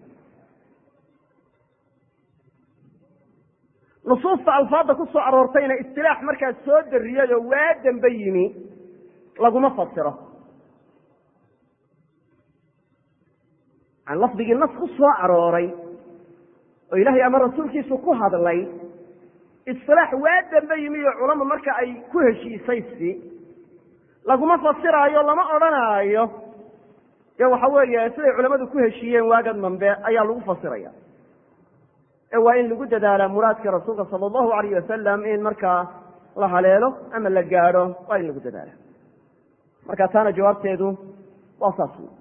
nusuusta alfaadda ku soo aroortayna istilaax markaa soo dariyay oo waa dambe yimi laguma fasiro yani lafdigii nas ku soo arooray oo ilaahay ama rasuulkiisu ku hadlay istilaax waa dambe yimi oo culama marka ay ku heshiisay si laguma fasiraayo lama odhanaayo ee waxa weeye siday culamadu ku heshiiyeen waagad mambe ayaa lagu fasiraya ee waa in lagu dadaalaa muraadka rasuulka sala allahu alayh wasalam in markaa la haleelo ama la gaadho waa in lagu dadaala marka taana jawaabteedu waa saas wey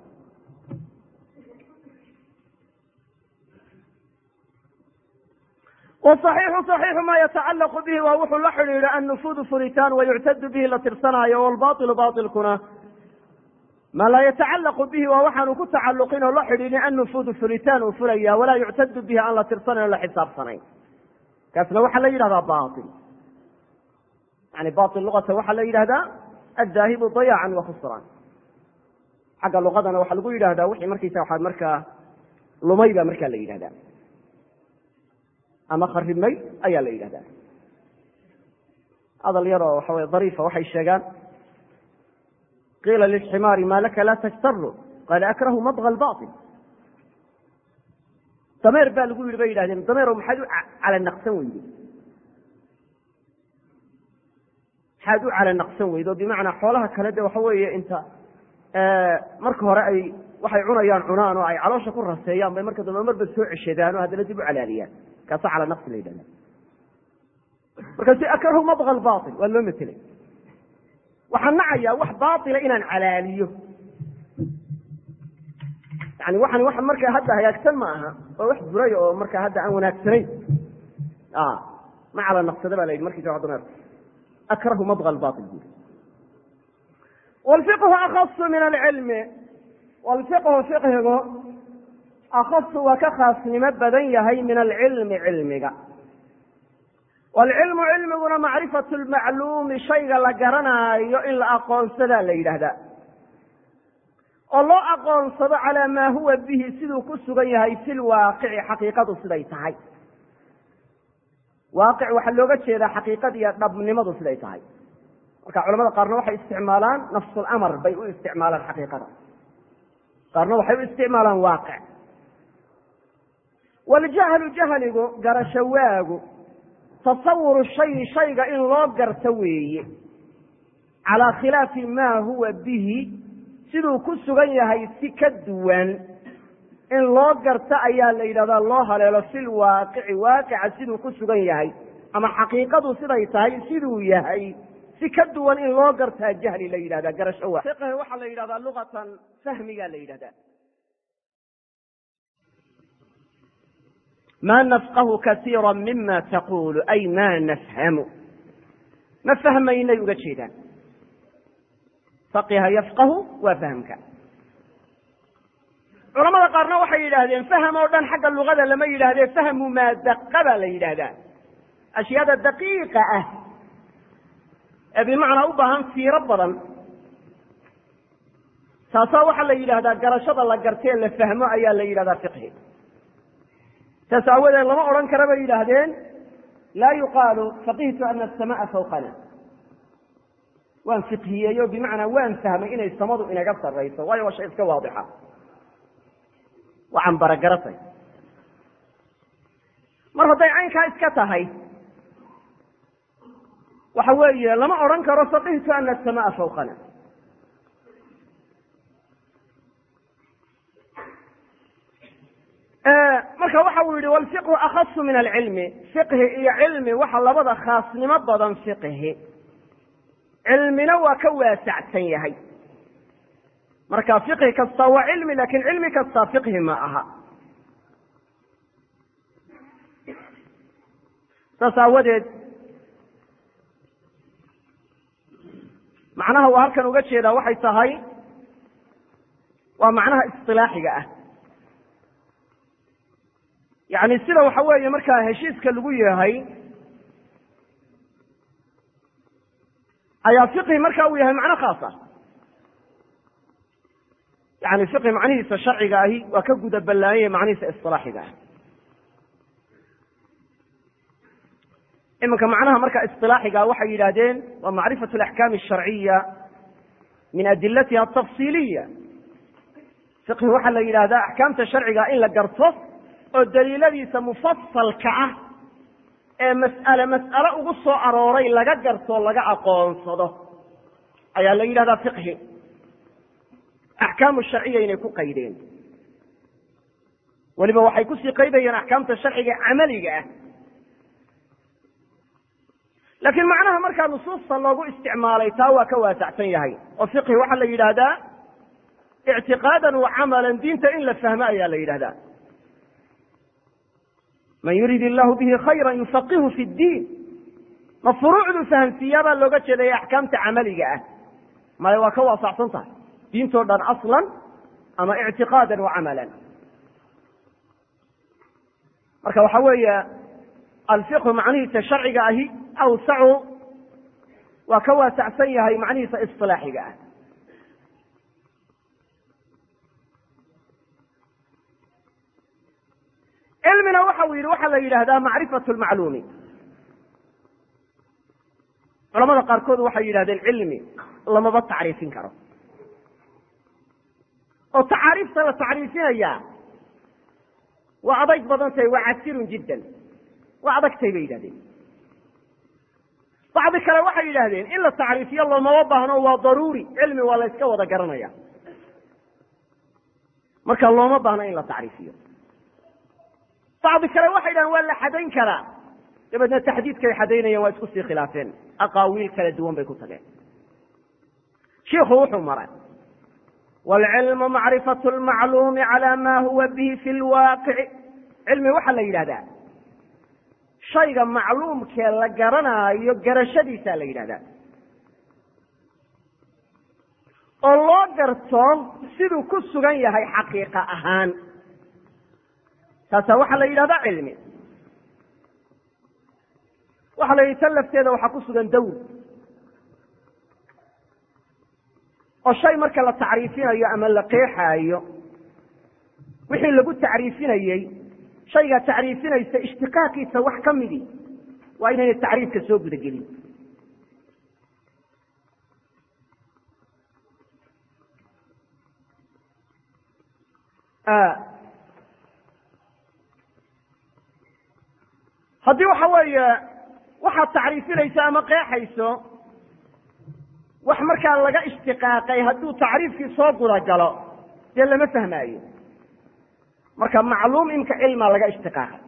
wصaxiixu صaxiixu ma yatacalaqu bihi waa wuxuu la xidhiidha annufuudu furitaan wayuctadu bihi la tirsanaayo wlbaطilu baطilkuna ma laa yatacalaqu bihi waa waxaanu ku tacaluqin oo la xidhiidhin annufuudu furitaan uu fulaya walaa yuctadu bihi aan la tirsanayn o la xisaabsanayn kaasna waxaa la yidhahdaa bail yani bail luqata waxaa la yidhahdaa addaahibu dayacan wa khusraan xagga luqadana waxaa lagu yidhahdaa wixii markaysa waxaa markaa lumay baa markaa la yidhahdaa ama kharibmay ayaa la yidhahdaa hadal yaroo waxa wey dariifa waxay sheegaan qiila lilximaari ma laka laa tajtaru qaala akrahu madغa bail dameer baa lagu yidhi bay yidhahdeen dameero maxaad u calanaqsan weyde maxaad u calanaqsan weyde oo bimacnaa xoolaha kale de waxa weeye inta marka hore ay waxay cunayaan cunaan oo ay caloosha ku raseeyaan bay marka dambe marba soo ceshadaan oo haddana dib u calaaliyaan kaasa calanaqsi la yidhahda markaasu akrahu madغa bail waa loo metelay waxaan nacayaa wax baila inaan calaaliyo yani waxan wax markaa hadda hagaagsan ma aha waa wax buray oo markaa hadda aan wanaagsanayn ma cala naqsada ba la yidhi markiisa dameer akrahu madغa bail bui wlfiqhu akasu min alcilmi wlfiqhu fiqhigu akasu waa ka khaasnimo badan yahay min alcilmi cilmiga wlcilmu cilmiguna macrifatu lmacluumi shayga la garanaayo in la aqoonsadaa la yidhaahdaa oo loo aqoonsado calaa maa huwa bihi siduu ku sugan yahay fi lwaaqici xaqiiqadu siday tahay waaqic waxaa looga jeedaa xaqiiqada iyo dhabnimadu siday tahay marka culamada qaarna waxay isticmaalaan nafsulamar bay u isticmaalaan xaqiiqada qaarna waxay u isticmaalaan waaqic waljahlu jahligu garasho waagu tasawuru shayi shayga in loo garto weeye calaa khilaafi maa huwa bihi siduu ku sugan yahay si ka duwan in loo garto ayaa la yidhahdaa loo haleelo fil waaqici waaqica siduu ku sugan yahay ama xaqiiqadu siday tahay siduu yahay si ka duwan in loo gartaa jahli la yidhahdaa garasho waa fiqhi waxaa la yidhahdaa luqatan fahmigaa la yidhahdaa ma nafqahu kasiira mima taqulu ay ma nafhamu ma fahmaynay uga jeedaan faqiha yafqahu waa fahamka culamada qaarna waxay yidhaahdeen faham oo dhan xagga luqada lama yidhahdee fahmu maa daqa baa la yidhaahdaa ashyaada daqiiqa ah ee bimacnaa u baahan fiiro badan taasaa waxaa la yidhahdaa garashada la gartee la fahmo ayaa la yidhahdaa fiqhi saas aawadeed lama odhan kara bay yidhaahdeen laa yuqaalu faqihtu ana asamaa fawqana waan fiqhiyeeyo bimacnaa waan fahmay inay samadu inaga sarrayso waayo waa shay iska waadixa waxaan baragaratay mar hadday caynkaa iska tahay waxa weeye lama odhan karo faqihtu ana asamaa fawqana marka waxa uu yihi wlfiqhu akhasu min alcilmi fiqhi iyo cilmi waxa labada khaasnimo badan fiqhi cilmina waa ka waasacsan yahay marka fiqhi kasta waa cilmi lakin cilmi kasta fiqhi ma aha saas aawadeed macnaha uu halkan uga jeedaa waxay tahay waa macnaha isilaaxiga ah yani sida waxa weeye markaa heshiiska lagu yahay ayaa fiqhi marka uu yahay macno khaas ah yani fiqhi macnihiisa sharciga ahi waa ka guda ballaanyay macnihiisa isilaaxiga ah iminka macnaha marka isilaaxiga waxay yidhahdeen waa macrifatu alaxkaam asharciya min adilatiha atafsiiliya fiqhi waxaa la yidhahdaa axkaamta sharciga in la garto oo daliiladiisa mufasalka ah ee mas'ale mas'ale ugu soo arooray laga garto laga aqoonsado ayaa la yidhahdaa fiqhi axkaamu sharciya inay ku qaydeen weliba waxay kusii qaydayeen axkaamta sharciga camaliga ah laakiin macnaha markaa nusuusta loogu isticmaalay taa waa ka waasacsan yahay oo fiqhi waxaa la yidhaahdaa ictiqaadan wa camalan diinta in la fahmo ayaa la yidhahdaa man yurid illahu bihi khayra yufaqihu fi ddiin ma furuucdu fahamsiiyaabaa looga jeedaya axkaamta camaliga ah maya waa ka waasacsan tahay diintoo dhan aslan ama ictiqaadan wa camalan marka waxa weeye alfiqhu macnihiisa sharciga ahi awsacu waa ka waasacsan yahay macnihiisa isilaaxiga ah cilmina waxa uu yidhi waxaa la yidhaahdaa macrifatu lmacluumi culamada qaarkood waxay yidhahdeen cilmi lamaba tacriifin karo oo tacaariifta la tacriifinayaa waa adayg badan tahay waa casirun jiddan waa adagtay bay yidhahdeen bacdi kale waxay yidhaahdeen in la tacriifiyo loomama baahno waa daruuri cilmi waa la yska wada garanaya marka looma baahno in la tacriifiyo bacdi kale waxay dhahen waa la xadayn karaa dabeedna taxdiidkay xadaynayeen waa isku sii khilaafeen aqaawiil kala duwan bay ku tageen shiikhu wuxuu maray waalcilmu macrifatu lmacluumi cala ma huwa bihi fi lwaaqici cilmi waxaa la yidhahdaa shayga macluumkee la garanaayo garashadiisaa la yidhahdaa oo loo garto siduu ku sugan yahay xaqiiqa ahaan taasaa waxaa la yidhahdaa cilmi waxaa la yidhi tan lafteeda waxaa ku sugan dawr oo shay marka la tacriifinayo ama la qeexaayo wixii lagu tacriifinayey shaygaa tacriifinaysa ishtiqaaqiisa wax ka midi waa inaynay tacriifka soo gudagelin haddii waxa weeye waxaad tacriifinayso ama qeexayso wax markaa laga ishtiqaaqay hadduu tacriifkii soo gudagalo dee lama fahmaayo marka macluum imka cilmaa laga ishtiqaaqay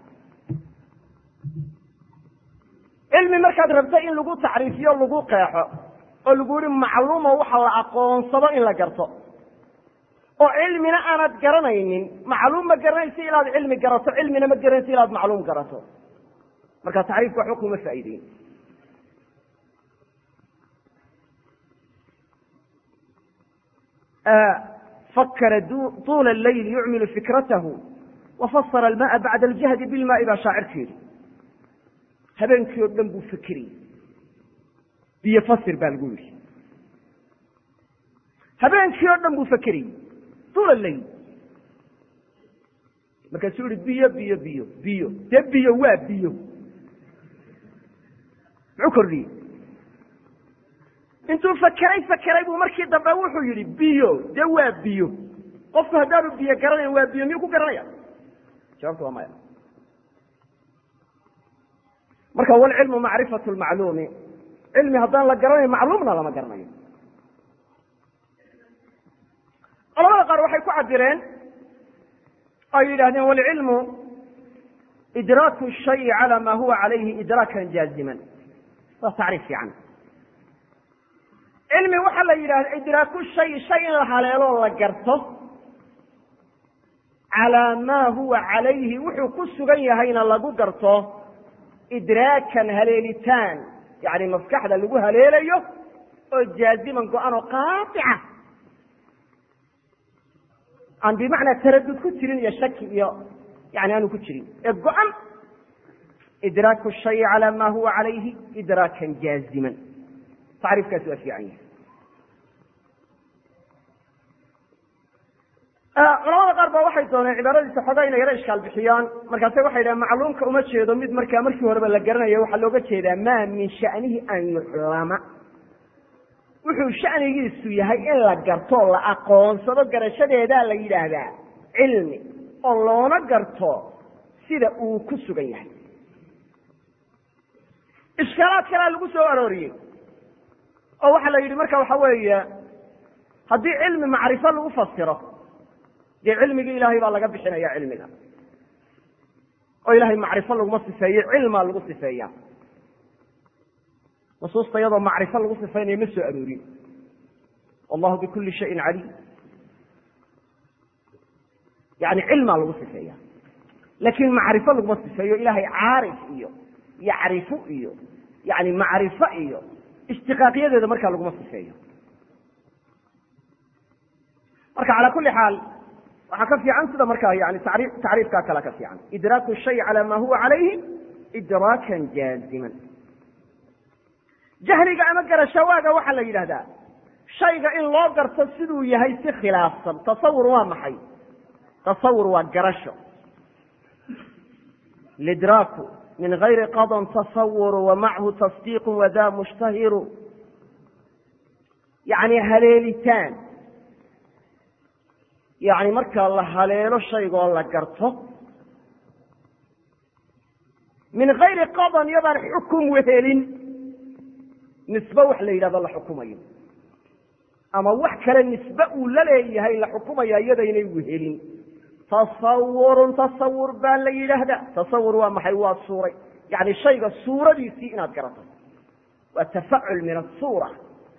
cilmi markaad rabto in lagu tacriifiyo lagu qeexo oo lagu yihi macluumo waxa la aqoonsado in la garto oo cilmina aanad garanaynin macluum ma garanaysa ilaad cilmi garato cilmina ma garanaysa ilaad macluum garato marka tacriifka waxba kuma faa'iideyn fakara tuula leyl yucmilu fikratahu wafasara almaaa bacda aljahdi bilmaai baa shaacirka yidhi habeenkii oo dhan buu fekerayey biyo fasir baa lagu yidhi habeenkii oo dhan buu fekerayey tuula leyl markaasuu yihi biyo biyo biyo biyo dee biyo waa biyo muxuu kordhiyey intuu fakeray fakeray buu markii dambe wuxuu yidhi biyo dee waa biyo qofku haddaanu biyo garanayn waa biyo miyuu ku garanaya jawabtu waa maya marka walcilmu macrifatu lmacluumi cilmi haddaan la garanayn macluumna lama garanayo culamada qaar waxay ku cabireen ay yidhahdeen walcilmu idraaku shayi cala ma huwa calayhi idraakan jaaziman waa tacriif fiican cilmi waxaa la yidhahda idraaku shay shay in la haleeloo la garto calaa maa huwa calayhi wuxuu ku sugan yahayna lagu garto idraakan haleelitaan yani maskaxda lagu haleelayo oo jaaziman go-an oo qaatica aan bimacnaa taradud ku jirin iyo shaki iyo yani aanu ku jirin ee go-an idraaku shayi calaa ma huwa calayhi idraakan jaaziman tacriifkaasi waa fiican yahay culamada qaar ba waxay dooneen cibaaradiisa xoogaa inay yaro ishkaal bixiyaan markaase waxay dhahen macluumka uma jeedo mid markaa markii horeba la garanayo waxaa looga jeedaa maa min shanihi an yuclama wuxuu shanigiisu yahay in la garto la aqoonsado garashadeedaa la yidhaahdaa cilmi oo loona garto sida uu ku sugan yahay ishkaalaad kalea lagu soo arooriyey oo waxaa la yidhi marka waxa weeye haddii cilmi macrifo lagu fasiro dee cilmigii ilaahay baa laga bixinaya cilmiga oo ilahay macrifo laguma sifeeye cilmaa lagu sifeeya nusuusta iyadoo macrifo lagu sifaynayo ma soo aroorin wallahu bikuli shayin caliim yani cilmaa lagu sifeeya laakiin macrifo laguma sifeeyo ilahay caarif iyo yacrifu iyo yani macrifo iyo ishtiqaaqiyadeeda markaa laguma sifeeyo marka calaa kuli xaal waxaa ka fiican sida markaa yani tari tacriifkaa kale ka fiican idraaku shay cala ma huwa calayhi idraakan jaaziman jahliga ama garashawaaga waxaa la yidhahdaa shayga in loo garto siduu yahay si khilaafsan tasawur waa maxay tasawur waa garasho lidraaku min gayri qadan tasawuru wa machu tasdiiqu wada mushtahiru yani haleelitaan yani markaa la haleelo shaygoo la garto min gayri qadan iyadaan xukum wehelin nisbe wax la yidhahdo la xukumayo ama wax kale nisbe uu la leeyahay la xukumaya iyadaynay wehelin tasawurun tasawur baa la yidhaahdaa tasawur waa maxay waa suuray yani shayga suuradiisii inaad garato waa tafacul min asuura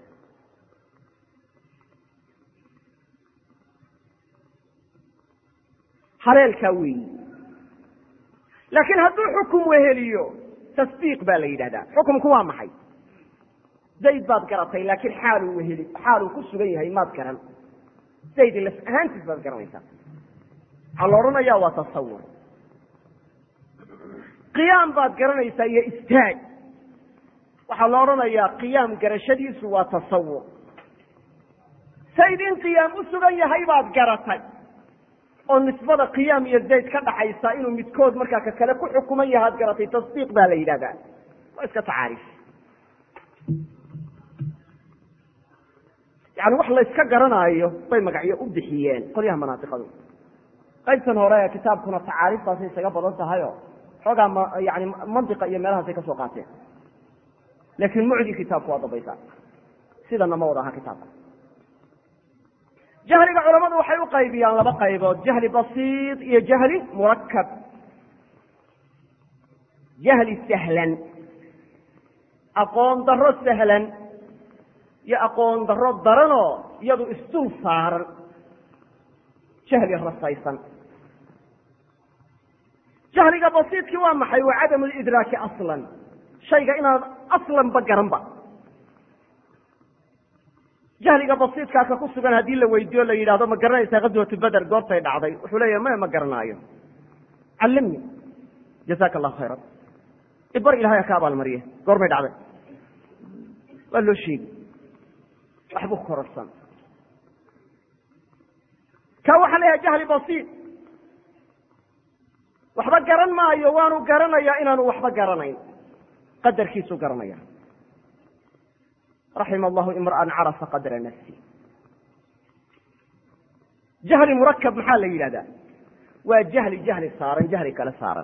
haleelkaa weeyi laakiin hadduu xukum weheliyo tasdiiq baa la yidhahdaa xukumku waa maxay zayd baad garatay laakiin xaaluu weheli xaaluu ku sugan yahay maad garan zayd laf ahaantiis baad garanaysaa waxaa la odhanayaa waa tasawur qiyaam baad garanaysaa iyo istaag waxaa la odhanayaa qiyaam garashadiisu waa tasawur zayd in qiyaam u sugan yahay baad garatay oo nisbada qiyaam iyo zayd ka dhaxaysa inuu midkood markaa ka kale ku xukuman yahaad garatay tasdiiq baa la yidhahdaa waa iska tacaarif yani wax la yska garanaayo bay magacyo u bixiyeen qolyaha manaatiqadu qaybtan hore ee kitaabkuna tacaariftaasay isaga badan tahayo xoogaa m yani mantiqa iyo meelahaasay ka soo qaateen laakiin mucdi kitaabku waa dambaysaa sidana ma wada aha kitaabka jahliga culamadu waxay u qaybiyaan laba qaybood jahli basiid iyo jahli murakab jahli sahlan aqoon daro sahlan iyo aqoon daro daranoo iyadu isdul saaran jahli rasaysan jahliga basiidkii waa maxay waa cadamu lidraaki aslan shayga inaad aslanba garanba jahliga basiidkaaka ku sugan haddii la weydiiyo la yidhahdo ma garanaysaa ghazwatu beder goortay dhacday wuxuu leeyahy maya ma garanaayo callimni jazaka allahu khayran ibar ilahay ka abaalmariye goormay dhacday waa loo sheegi waxbu kororsan ka waxaa la yahay jahli basiid waxba garan maayo waanu garanayaa inaanu waxba garanayn qadarkiisuu garanaya raxima allahu imra'an carafa qadra nafsi jahli murakab maxaa la yidhahdaa waa jahli jahli saaran jahli kale saaran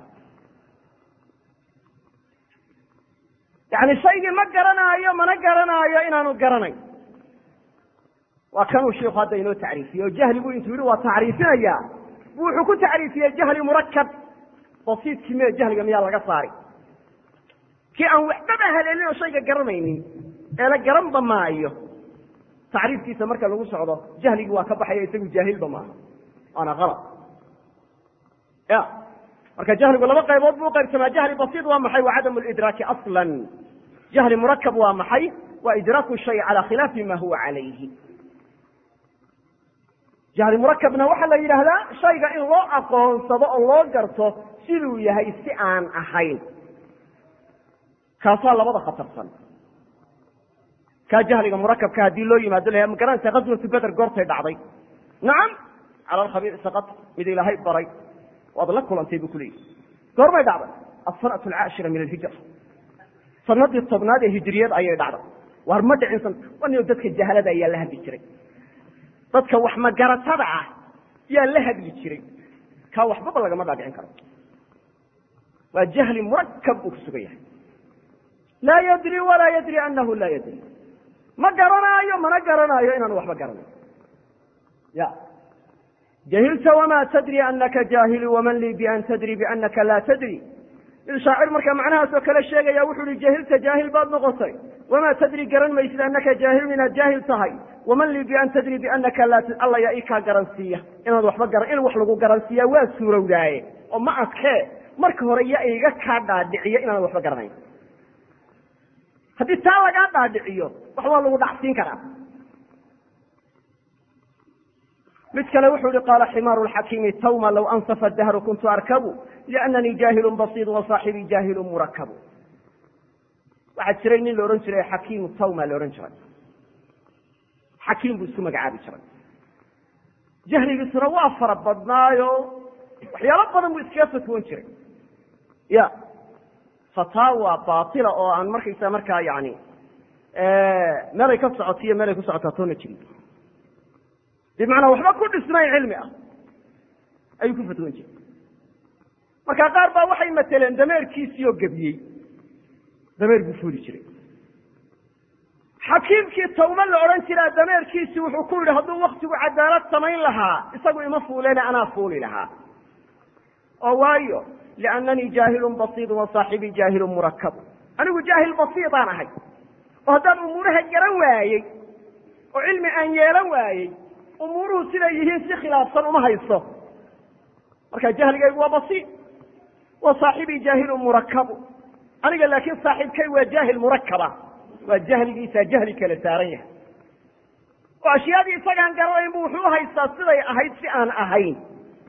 yani shaygii ma garanaayo mana garanaayo inaanu garanayn waa kanuu shiiku hadda inoo tacriifiyey oo jahligu intuu yihi waa tacriifinaya bu wuxuu ku tacriifiyey jahli murakab basiidkii mee jahliga miyaa laga saari kii aan waxbaba haleelin oo shayga garanaynin ee la garanba maayo tacriifkiisa marka lagu socdo jahligii waa ka baxaya isagu jaahilba maaha waana alad ya marka jahligu laba qaybood buu uqaybsamaa jahli basiid waa maxay waa cadamu lidraaki aslan jahli murakab waa maxay waa idraaku shay cala khilaafi ma huwa calayhi jahli murakabna waxaa la yidhaahdaa shayga in loo aqoonsado oo loo garto siduu yahay si aan ahayn kaasaa labada khatarsan kaa jahliga murakabka haddii loo yimaado la ma garanaysa ghazwatu beder goortay dhacday nacam cala alkhabiir saqad mid ilaahay baray waad la kulantay buu kuleeyihi goormay dhacday asanat alcaashira min alhijra sanadii tobnaad ee hijriyad ayay dhacday waar ma dhicin wanio dadka jahalada ayaa la hadli jiray dadka wax magaratada ah yaa la hadli jiray kaa waxbaba lagama dhaadhicin karo waa jahli murakab uu ku sugan yahay laa yadri walaa yadri anahu laa yadri ma garanaayo mana garanaayo inaanu waxba garanayo ya jahilta wma tadri anaka jaahilu waman lii bian tadri bianaka laa tadri il shaacir markaa macnahaas oo kale sheegaya wuxu uhi jahilta jaahil baad noqotay wamaa tadri garan maysid anaka jaahilun inaad jaahil tahay waman lii bian tadri bianaka laa alla yaa ii kaa garansiiya inaad waxba garan in wax lagu garansiiyaa waa suurowdaaye oo ma adkee marka hore yaa iga kaa dhaadhiciyo inaan waxba garanayn haddii taa lagaa dhaadhiciyo wax waa lagu dhacsiin karaa mid kale wuxuu ihi qaala ximaaru lxakiimi tawma low ansafa dahru kuntu arkabu liannanii jaahilu basiid wa saaxibii jaahilu murakabu waxaa jiray nin la odhan jiray xakiimu tawma la odhan jiray xakiim buu isku magacaabi jiray jahligiisuna waa fara badnaayo waxyaalo badan buu iskaga fatwoon jiray ya fataawa baatila oo aan markaysa markaa yani meelay ka socotiyo meelay ku socotaa toona jirin bimacnaa waxba ku dhisnayn cilmi ah ayuu ku fatwoon jiray marka qaar baa waxay mateleen dameerkiisii oo gebiyey dameer buu fuuli jiray xakiimkii tawma la odhan jiraa dameerkiisii wuxuu ku yidhi hadduu waktigu cadaalad samayn lahaa isagu ima fuuleene anaa fuuli lahaa oo waayo liannanii jaahilun basiidu wa saaxibii jaahilun murakabu anigu jaahil basiidaan ahay oo haddaan umuuraha garan waayey oo cilmi aan yeelan waayey umuuruhu siday yihiin si khilaafsan uma hayso marka jahligaygu waa basiid wa saaxibii jaahilun murakabu aniga laakiin saaxiibkay waa jaahil murakaba waa jahligiisaa jahli kala saaran yahay oo ashyaadii isagaan garanayn bu wuxuu uhaystaa siday ahayd si aan ahayn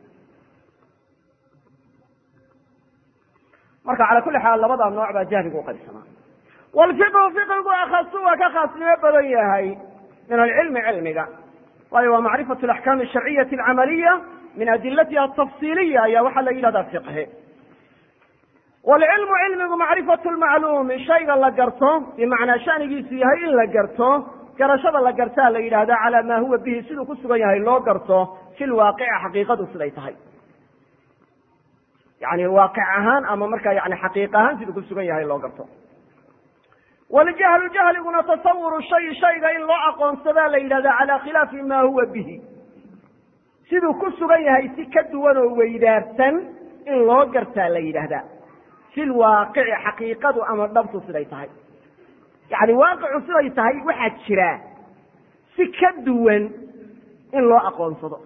marka cala kulli xaal labadaa nooc baa jahligu uqaybsamaa walfiqhu fiqigu akhasu waa ka khaasnimo badan yahay min alcilmi cilmiga waayo waa macrifatu alaxkaami asharciyati alcamaliya min adilatiha atafsiiliya ayaa waxaa la yidhahdaa fiqhi waalcilmu cilmigu macrifatu lmacluumi shayga la garto bimacnaa shanigiisu yahay in la garto garashada la gartaa la yidhaahda calaa maa huwa bihi siduu ku sugan yahay loo garto fi lwaaqici xaqiiqadu siday tahay yani waaqic ahaan ama markaa yani xaqiiq ahaan siduu ku sugan yahay loo garto waljahlu jahliguna tasawuru shay shayga in loo aqoonsadaa la yidhahda calaa khilaafi ma huwa bihi siduu ku sugan yahay si ka duwan oo weydaarsan in loo gartaa la yidhaahdaa fi lwaaqici xaqiiqadu ama dhabtu siday tahay yani waaqicu siday tahay waxaa jira si ka duwan in loo aqoonsado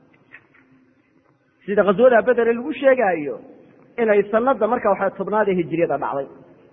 sida khaswada bedere lagu sheegaayo inay sanada marka waxa tobnaada hijriyada dhacday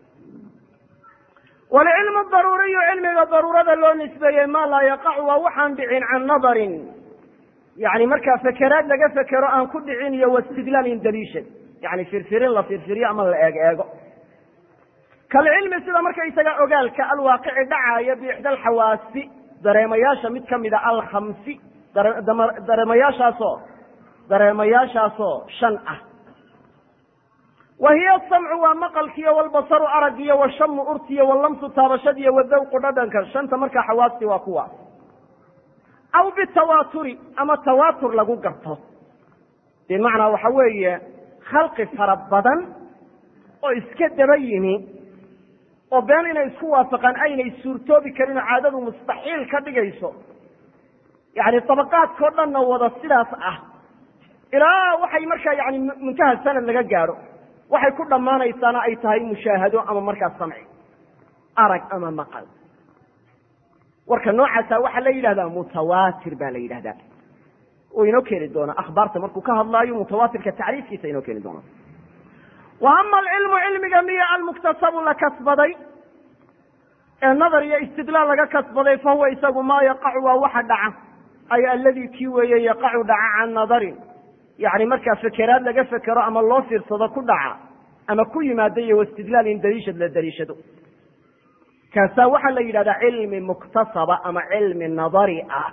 walcilmu daruuriyu cilmiga daruurada loo nisbeeyey maa laa yaqacu waa waxaan dhicin can nadarin yani markaa fekeraad laga fekero aan ku dhicin iyo wastidlaalin daliishan yani firfirin la firfiriyo ama la eeg eego kalcilmi sida markaysaga ogaalka alwaaqici dhacaayo biixda alxawaasi dareemayaasha mid kamida alkhamsi dareemayaashaasoo dareemayaashaasoo shan ah wa hiya asamcu waa maqalkiiyo walbasaru aragiyo washamu urtiyo walamsu taabashadiyo wadawqu dhadhanka shanta markaa xawaasti waa kuwa aw bitawaaturi ama tawaatur lagu garto bimacnaa waxa weeye khalqi fara badan oo iska daba yimi oo been inay isku waafaqaan aynay suurtoobi karin oo caadadu mustaxiil ka dhigayso yani dabaqaadkao dhanna wada sidaas ah ilaa waxay markaa yani muntaha sanad laga gaadho waxay ku dhammaanaysaana ay tahay mushaahado ama markaa samci arag ama maqal warka noocaasa waxaa la yidhahdaa mutawaatir baa la yidhahdaa oo inoo keeni doona akhbaarta markuu ka hadlaayo mutawaatirka tacriifkiisa inoo keeni doona wa ama alcilmu cilmiga miya almuktasabu la kasbaday ee nadar iyo istidlaal laga kasbaday fa huwa isagu maa yaqacu waa waxa dhaca ay alladii kii weeye yaqacu dhaca can nadarin yani markaa fekeraad laga fekero ama loo fiirsado ku dhaca ama ku yimaado iyo wastidlaalin daliishad la daliishado kaasaa waxaa la yidhahdaa cilmi muktasaba ama cilmi nadari ah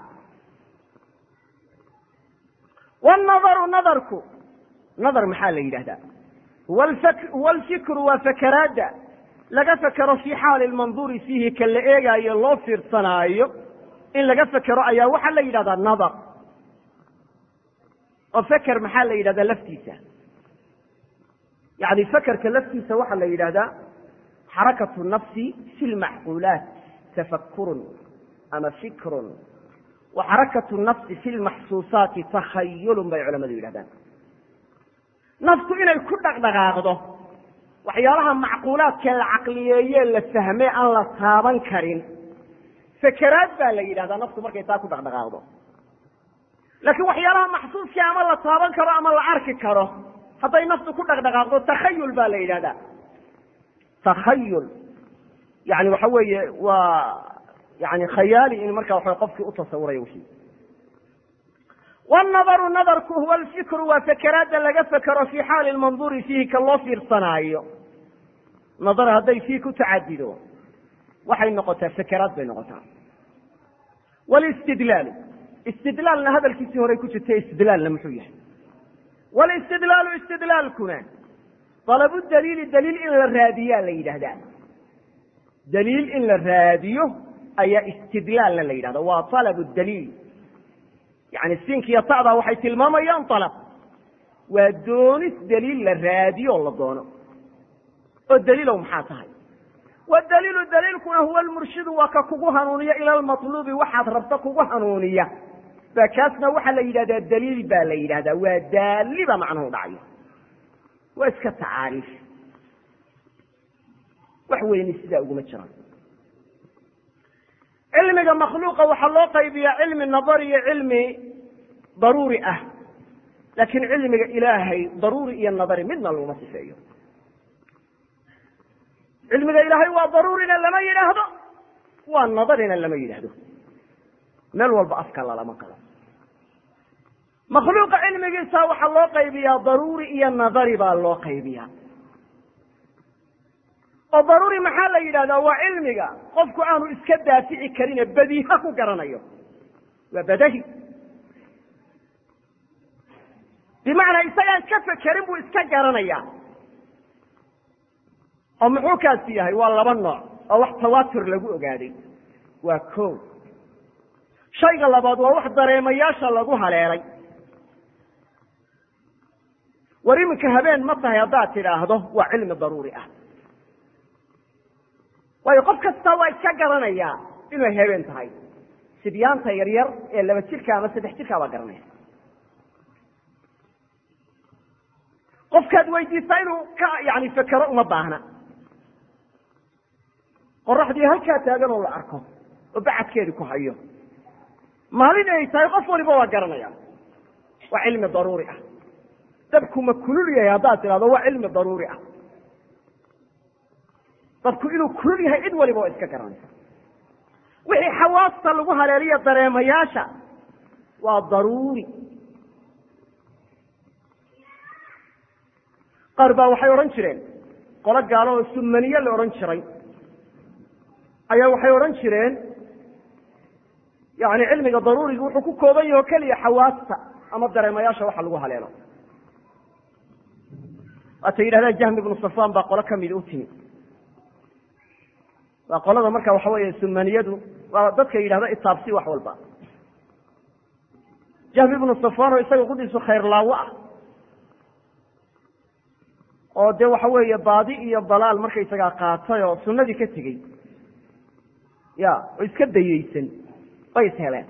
wannadaru nadarku nadar maxaa la yidhahdaa huwa alfikru waa fekeraadda laga fekero fii xaali lmanduuri fiihi ka la eegaayo loo fiirsanaayo in laga fekero ayaa waxaa la yidhahdaa nadar oo feker maxaa la yidhahdaa laftiisa yani fekerka laftiisa waxaa la yidhahdaa xarakatu nafsi fi lmacquulaat tafakurun ama fikrun wa xarakatu nafsi fi lmaxsuusaati takhayulun bay culamadu yidhahdaan naftu inay ku dhaqdhaqaaqdo waxyaalaha macquulaadkee la caqliyeeye la fahme aan la taaban karin fekeraad baa la yidhahdaa naftu markay taa ku dhaqdhaqaaqdo laakiin waxyaalaha maxsuuskii ama la taaban karo ama la arki karo hadday naftu ku dhaqdhaqaaqdo takhayul baa la yidhahdaa takhayul yani waxa weeye waa yani khayaali in marka waxa qofkii u tasawurayo wixii wannadaru nadarku huwa alfikru waa fekeraadda laga fekero fii xaali lmanduuri fiihi ka loo fiirsanaayo nadar hadday fii ku tacadido waxay noqotaa fekeraad bay noqotaa wlistidlaalu istidlaalna hadalkiisii horey ku jirta istidlaalna muxuu yahay wlistidlaalu istidlaalkuna dalabu daliili daliil in la raadiyaa la yidhahdaa daliil in la raadiyo ayaa istidlaalna la yidhahda waa alabu daliil yani siinkiiyo ta'daa waxay tilmaamayaan alab waa doonis daliil la raadiyo la doono oo daliilow maxaa tahay wadaliilu daliilkuna huwa lmurshidu waa ka kugu hanuuniya ila lmatluubi waxaad rabto kugu hanuuniya ba kaasna waxaa la yidhahdaa daliil baa la yidhahdaa waa daaliba macnuhu dhacayo waa iska tacaariif wax weyni sidaa uguma jiraan cilmiga makhluuqa waxaa loo qaybiyaa cilmi nadari iyo cilmi daruuri ah laakiin cilmiga ilaahay daruuri iyo nadari midna laguma sifeeyo cilmiga ilaahay waa daruurina lama yidhaahdo waa nadarina lama yidhaahdo meel walba afka lalama qalo makhluuqa cilmigiisa waxaa loo qaybiyaa daruuri iyo nadari baa loo qaybiyaa oo daruuri maxaa la yidhahdaa waa cilmiga qofku aanu iska daafici karine badiiha ku garanayo waa badahi bimacnaa isagaan ka fekerin buu iska garanaya oo muxuu kaasi yahay waa laba nooc oo wax tawaatur lagu ogaaday waa ko shayga labaad waa wax dareemayaasha lagu haleelay war iminka habeen ma tahay haddaad tidhaahdo waa cilmi daruuri ah waayo qof kasta waa iska garanayaa inay habeen tahay sibyaanta yaryar ee laba jirka ama saddex jirkaa baa garanaya qofkaad weydiisaa inuu ka yani fekero uma baahna qoraxdii halkaa taagan oo la arko oo bacadkeedi ku hayo maalin ay tahay qof waliba waa garanaya waa cilmi daruuri ah dabku ma kulul yahay haddaad tidhahdo waa cilmi daruuri ah dabku inuu kulul yahay cid waliba waa iska garanaysa wixii xawaasta lagu haleeliya dareemayaasha waa daruuri qaar baa waxay odhan jireen qolo gaalo oo sumaniye la odhan jiray ayaa waxay odhan jireen yani cilmiga daruuriga wuxuu ku kooban yahe o keliya xawaasta ama dareemayaasha waxa lagu haleelo waatay yidhahdaan jahmi ibnu safaan baa qolo kamid u timi waa qolada marka waxa weeye sumaniyadu waa dadka yidhahda itaabsi wax walba jahmi ibnu safaan oo isaga qudiisu khayrlaawo ah oo dee waxa weeye baadi iyo dalaal markaysagaa qaatay oo sunnadii ka tegey ya oo iska dayeysan bay is heleen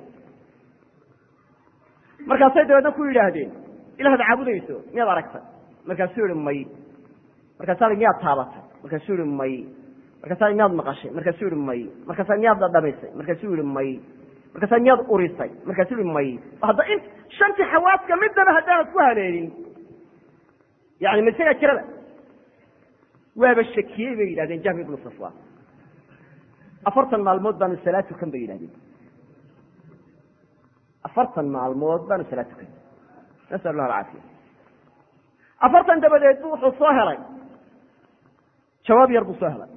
markaasay dabeedna ku yidhaahdeen ilaahad caabudayso miyaad aragtay markaasuu yihi may markaasaa miyaad taabatay markaasuu yihi may markaasaa miyaad maqashay markaasuu yihi may markaasaa miyaad dhadhamisay markaasuu yihi may markaasaa miyaad urisay markaasuu yihi may hadda in shantii xawaaska midnaba haddaanad ku haleelin yani ma isagaa jirada waaba shakiyey bay yidhahdeen jahmi ibnu safwan afartan maalmood baanu salaad tukan bay yidhahdeen afartan maalmood baanu salaad tukan nasal allah alcaafiya afartan dabadeed bu wuxuu soo helay jawaab yar buu soo helay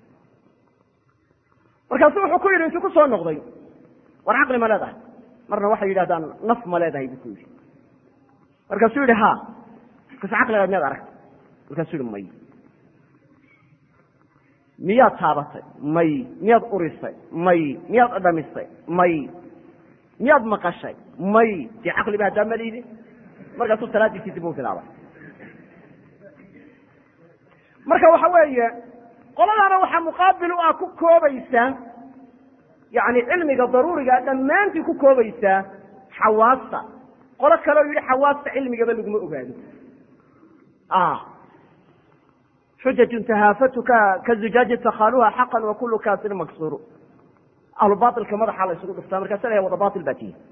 markaasu wuxuu ku yidhi intuu ku soo noqday war caqli ma leedahay marna waxay yidhahdaan naf ma leedahay buu ku yidhi markaasuu yihi ha markaasu caqligaad miyaad aragtay markaasuu yihi may miyaad taabatay may miyaad urisay may miyaad dhamisay may miyaad maqashay may dee caqli ba haddaa malidi markaasuu salaadiisii dib u bilaabay marka waxa weeye qoladaana waxaa muqaabil u ah ku koobaysaa yani cilmiga daruuriga dhammaantii ku koobaysaa xawaasta qolo kaleo yidhi xawaasta cilmigaba laguma ogaado xujajun tahaafatuka ka zujaaji takhaluha xaqan wa kulu kaasirin maksuru ahlu bailka madaxa la isugu dhuftaa markaasa la wada bail baa tihi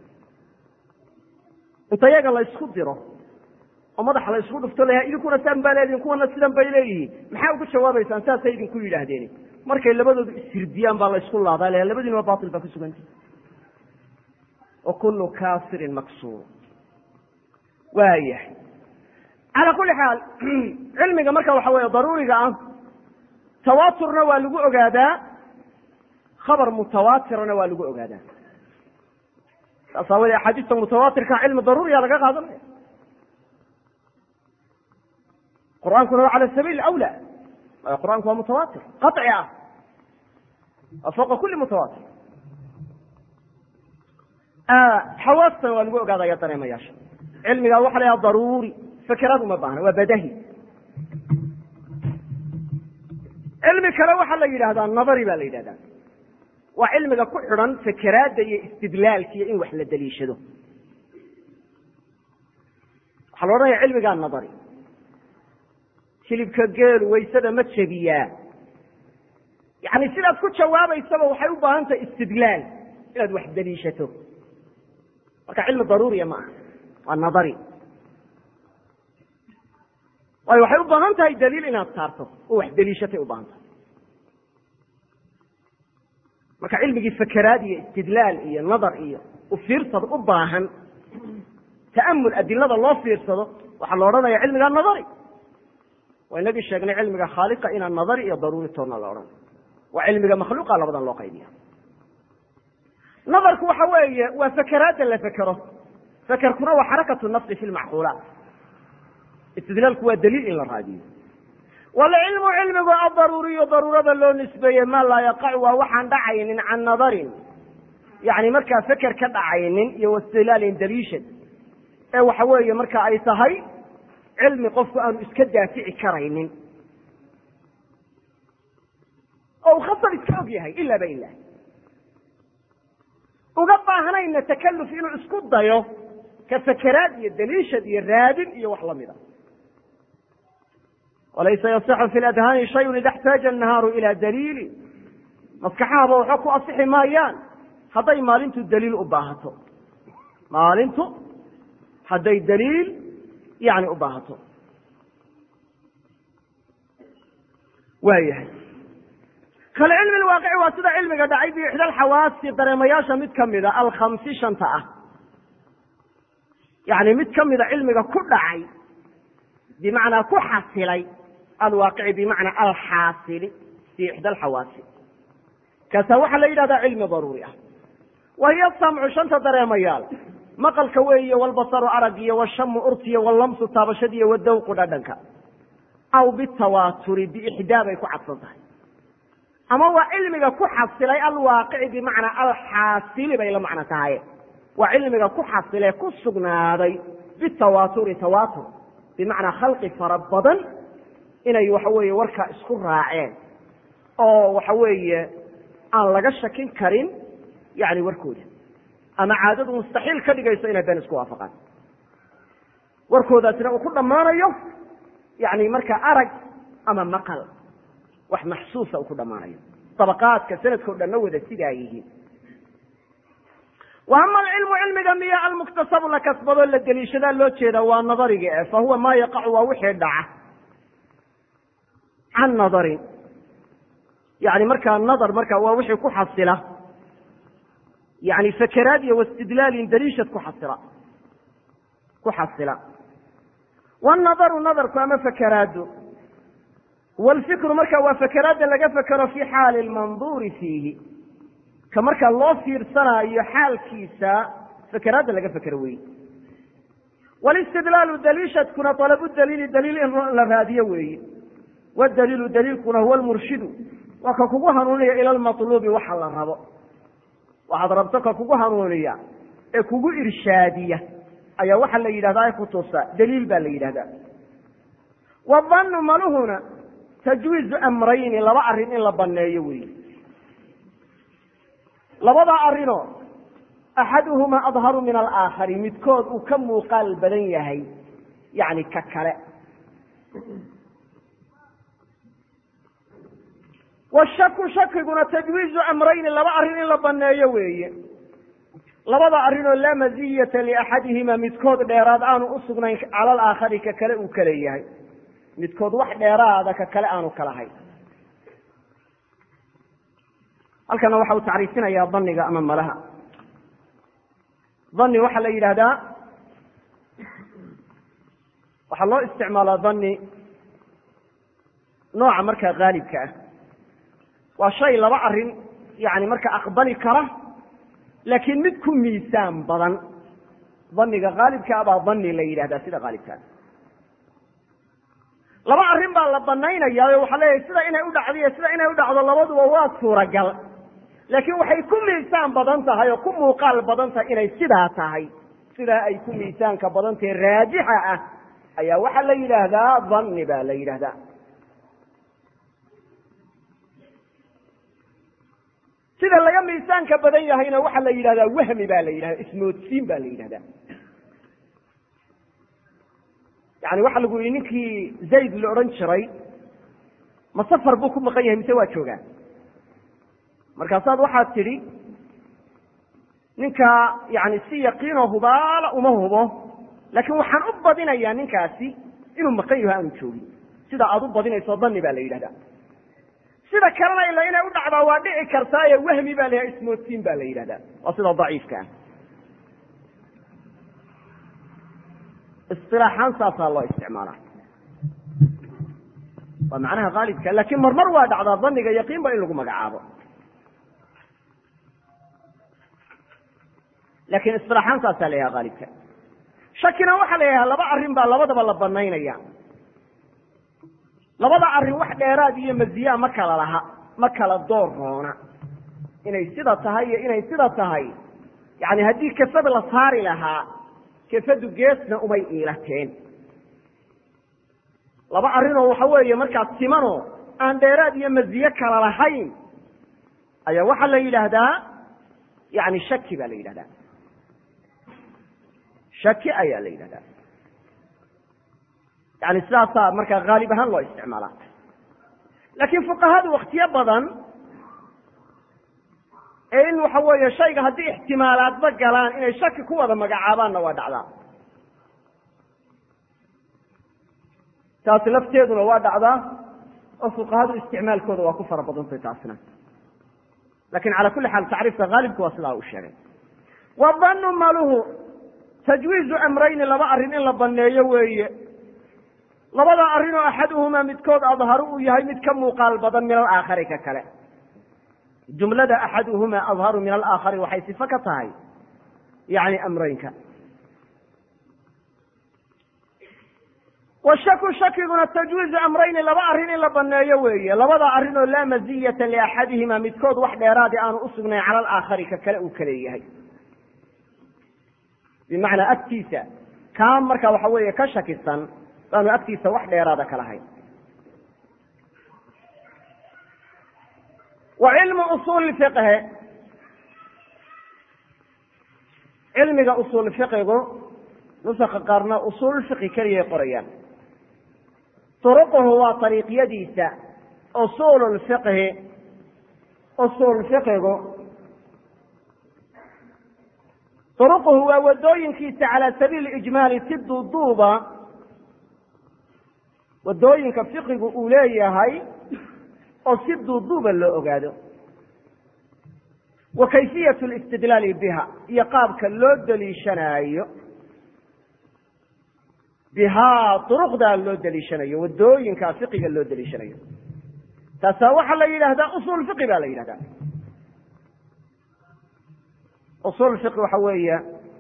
inta yaga la isku diro oo madaxa la isugu dhufto la idinkuna saan baa leedihin kuwana sidan bay leeyihiin maxaa ugu jawaabaysaan saasay idinku yidhaahdeen markay labadoodu ishirdiyaan baa la isku laadaa la labadiinaba bail baa ku suganta wa kulu kaasirin maksur waayahay calaa kuli xaal cilmiga marka waxa weeye daruuriga ah tawaaturna waa lagu ogaadaa khabar mutawaatirana waa lagu ogaadaa saas aawadee axaadiista mutawaatirka cilmi daruuriya laga qaadanaya qur-aankuna waa cala sabiil awla waayo qur-aanku waa mutawaatir qaطci ah waa fawqa kuli mutawaatir xawaastana waa lagu ogaadaya dareemayaasha cilmigaa waxa la yaha daruuri fakeraad uma baahna waa badahi cilmi kale waxaa la yidhahdaa nadari ba la yidhahdaa waa cilmiga ku xidhan fakeraadda iyo istidlaalka iyo in wax la daliishado waxaa la odhanaya cilmigaa nadari hilibka geelu waysada ma jebiyaa yani sidaad ku jawaabaysaba waxay u baahan tahay istidlaal inaad wax daliishato marka cilmi daruuriya ma aha waa nadari waayo waxay u baahan tahay daliil inaad saarto oo wax daliishatay u baahan tahay marka cilmigii fakeraad iyo istidlaal iyo nadar iyo u fiirsad u baahan ta'amul adilada loo fiirsado waxaa la odhanaya cilmigaa nadari waa inagii sheegnay cilmiga khaaliqa inaan nadari iyo daruuri toonna la odhan waa cilmiga makhluuqa labadan loo qaybiya nadarku waxa weeye waa fakeraadda la fekero fekerkuna waa xarakatu nafsi fi lmacquulaat istidlaalku waa daliil in la raadiyo walcilmu cilmigu adaruuriyu daruurada loo nisbeeye maa laa yaqacu waa waxaan dhacaynin can nadarin yani markaa feker ka dhacaynin iyo wastidlaalin daliishad ee waxa weeye marka ay tahay cilmi qofku aanu iska daafici karaynin oo uu khasab iska og yahay ilaaba ilah uga baahnayna takaluf inuu isku dayo ka sakaraad iyo daliishad iyo raadin iyo wax lamida walaysa yasixu fi ladhaani shayun ida xtaaja annahaaru ila daliili maskaxahaba waxba ku asixi maayaan hadday maalintu daliil u baahato maalintu hadday daliil yani u baahato waayahay kalcilmi lwaaqici waa sida cilmiga dhacay biixda alxawaasi dareemayaasha mid kamida alkhamsi shanta ah yani mid kamida cilmiga ku dhacay bimacnaa ku xasilay alwaaqici bimacnaa alxaasili fi ixda alxawaasi kaasaa waxaa la yidhahdaa cilmi daruuri ah wa hiya samcu shanta dareemayaal maqalka weeye walbasaru arag iyo washamu urtiyo wallamsu taabashadiiyo wadawqu dhadhanka aw bitawaaturi biixdaa bay ku cadsan tahay ama waa cilmiga ku xasilay alwaaqici bimacnaa alxaasili bay la macno tahay waa cilmiga ku xasilay ku sugnaaday bitawaaturi tawaatur bimacnaa khalqi fara badan inay waxa weeye warkaa isku raaceen oo waxa weeye aan laga shakin karin yani warkooda ama caadadu mustaxiil ka dhigayso inay been isku waafaqaan warkoodaasina uu ku dhammaanayo yani markaa arag ama maqal wax maxsuusa uu ku dhammaanayo dabaqaadka sanadkao dhanna wada sidaa yihiin wa ama alcilmu cilmiga miya almuktasabu la kasbadoo la deliishadaa loo jeeda waa nadariga eh fa huwa maa yaqacu waa wixii dhaca can nadarin yani markaa nadar marka waa wixii ku xasila yani fakeraad iyo wastidlaalin daliishad ku xasila ku xasila wanadaru nadarku ama fakeraadu walfikru marka waa fakeraadda laga fekero fi xaali lmanduuri fiihi ka marka loo fiirsanaayo xaalkiisa fakeraadda laga fekero wey walistidlaalu daliishadkuna dalabu daliili daliil in la raadiyo weeye wadaliilu daliilkuna huwa lmurshidu waa ka kugu hanuuniya ila lmaluubi waxa la rabo waxaad rabto ka kugu hanuuniya ee kugu irshaadiya ayaa waxaa la yidhahdaa kutusa daliil baa la yidhahdaa wadanu maluhuna tajwiizu amrayni laba arrin in la baneeyo weyi labadaa arrinoo axaduhumaa adharu min alaakhari midkood uu ka muuqaal badan yahay yani ka kale washaku shakiguna tajwiizu amrayni laba arrin in la baneeyo weeye labada arrinoo laa maziyata liaxadihima midkood dheeraad aanu usugnayn cala alaakhari ka kale uu kale yahay midkood wax dheeraada ka kale aanu kalahayn halkana waxa uu tacriifinayaa daniga ama malaha dani waxaa la yidhaahdaa waxaa loo isticmaalaa dani nooca markaa haalibka ah waa shay laba arrin yani marka aqbali kara laakiin mid ku miisaan badan daniga haalibkaa baa dani la yidhahdaa sida haalibkaa laba arrin baa la banaynayaa o waxaa leeyahay sida inay u dhacdo iyo sida inay u dhacdo labaduba waa suuragal laakiin waxay ku miisaan badan tahay oo ku muuqaal badan tahay inay sidaa tahay sidaa ay ku miisaanka badan tahay raajixa ah ayaa waxaa la yidhaahdaa dani baa la yidhahdaa sida laga miisaanka badan yahayna waxaa la yidhahdaa wahmi baa la yidhahda ismoodsiin baa la yidhahdaa yani waxa lagu yihi ninkii zayd la odhan jiray ma safar buu ku maqan yahay mise waa joogaa markaasaad waxaad tidhi ninka yani si yaqiinoo hubaala uma hubo laakiin waxaan u badinayaa ninkaasi inuu maqan yaho aanu joogin sida aad u badinayso dani baa la yidhahdaa sida kalena ila inay u dhacdaa waa dhici kartaaye wahmi baa la yidhahda ismoodsiin baa la yidhahdaa waa sida daciifka ah isilaaxaan saasaa loo isticmaalaa waa macnaha haalibka laakiin marmar waa dhacdaa daniga yaqiin ba in lagu magacaabo lakin isilaaxaan saasaa la yahaha haalibka shakina waxaa la yidhaha laba arrin baa labadaba la banaynaya labada arrin wax dheeraad iyo maziyaa ma kala laha ma kala door roona inay sida tahay iyo inay sida tahay yani haddii kafad la saari lahaa kafadu geesna umay iilateen laba arrinoo waxa weeye markaa simanoo aan dheeraad iyo maziye kala lahayn ayaa waxaa la yidhaahdaa yani shaki baa la yidhahdaa shaki ayaa la yidhahdaa yani sidaasaa markaa haalib ahaan loo isticmaalaa laakiin fuqahadu waktiyo badan ee in waxa weeye shayga haddii ixtimaalaadba galaan inay shaki ku wada magacaabaanna waa dhacdaa taasi lafteeduna waa dhacdaa oo fuqahadu isticmaalkooda waa ku fara badantay taasina lakin cala kuli xaal tacriifka haalibka waa sidaa uu sheegay wadanu maluhu tajwiizu amrayni laba arrin in la baneeyo weeye labada arrin oo axaduhumaa midkood adharu uu yahay mid ka muuqaal badan min alaakhari ka kale jumlada axaduhumaa adharu min alaakhari waxay sifo ka tahay yani amreynka washaku shakiguna tajwiizu amrayni laba arrin in la baneeyo weeye labada arrin oo laa maziyata liaxadihima midkood wax dheeraadi aanu usugnayn cala alaakhari ka kale uu kaleeyahay bimacnaa agtiisa kaa marka waxa weeye ka shakisan baanu agtiisa wax dheeraada ka lahayn wa cilmu usuuli fiqhi cilmiga usuul fiqigu nusaka qaarna usuul fiqi keliyay qorayaan turuquhu waa ariiqyadiisa usuul fiqhi usuul fiqigu turuquhu waa wadooyinkiisa calaa sabiili ijmaali si duuduuba wadooyinka fiqigu uu leeyahay oo si duuduuba loo ogaado wa kayfiyat listidlaali biha iyo qaabka loo daliishanaayo bihaa duruqdaa loo daliishanayo wadooyinka fiqiga loo daliishanayo taasaa waxaa la yidhahdaa usuul fiqi baa la yidhahdaa usuul fiqi waxa weeye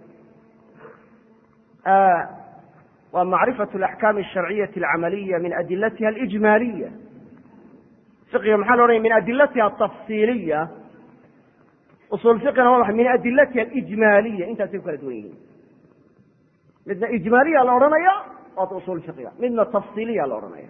waa macrifatu alaxkaam alsharciyati alcamaliya min adilatiha alijmaaliya fiqiga maxaa la odhanaya min adilatiha atafsiiliya usuul fiqina waa maxay min adilatiha alijmaaliya intaasay ku kala duwan yihiin midna ijmaaliya la odhanaya waata usuul fiqiga midna tafsiiliya la odhanaya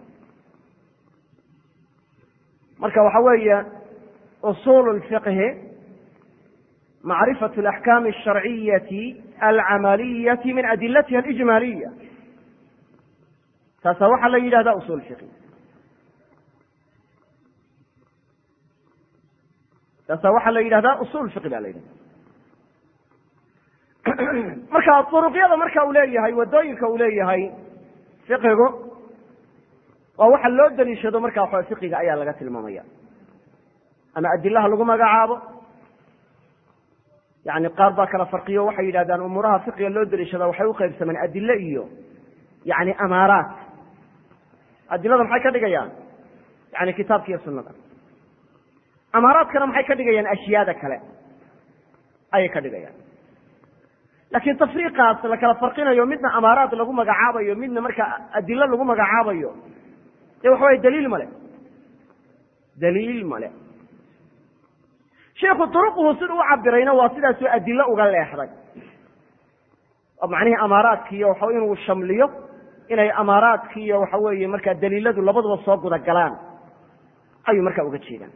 marka waxa weeye usuul lfiqhi macrifatu alaxkaami alsharciyati alcamaliyati min adilatiha alijmaaliya taasaa waxaa la yidhahda usuul fiqi taasaa waxaa la yidhahdaa usuul fiqi ba la yidhahda marka duruqyada marka uu leeyahay wadooyinka uu leeyahay fiqigu waa waxa loo daliishado marka waxa fiqiga ayaa laga tilmaamaya ama adilaha lagu magacaabo yani qaar baa kala farqiyo waxay yidhahdaan umuuraha fiqiga loo daliishada waxay uqaybsamaan adile iyo yani amaaraat adilada maxay ka dhigayaan yani kitaabka iyo sunada amaaraadkana maxay ka dhigayaan ashyaada kale ayay ka dhigayaan laakiin tafriiqaas la kala farqinayo midna amaaraat lagu magacaabayo midna marka adilo lagu magacaabayo dee waxa waya daliil male daliil male sheiku duruquhu siduu u cabirayna waa sidaasoo adilo uga leexday oo macnihii amaaraadkiiyo waxa inuu shamliyo inay amaaraadkiiyo waxa weeye markaa daliiladu labaduba soo guda galaan ayuu markaa uga jeedaan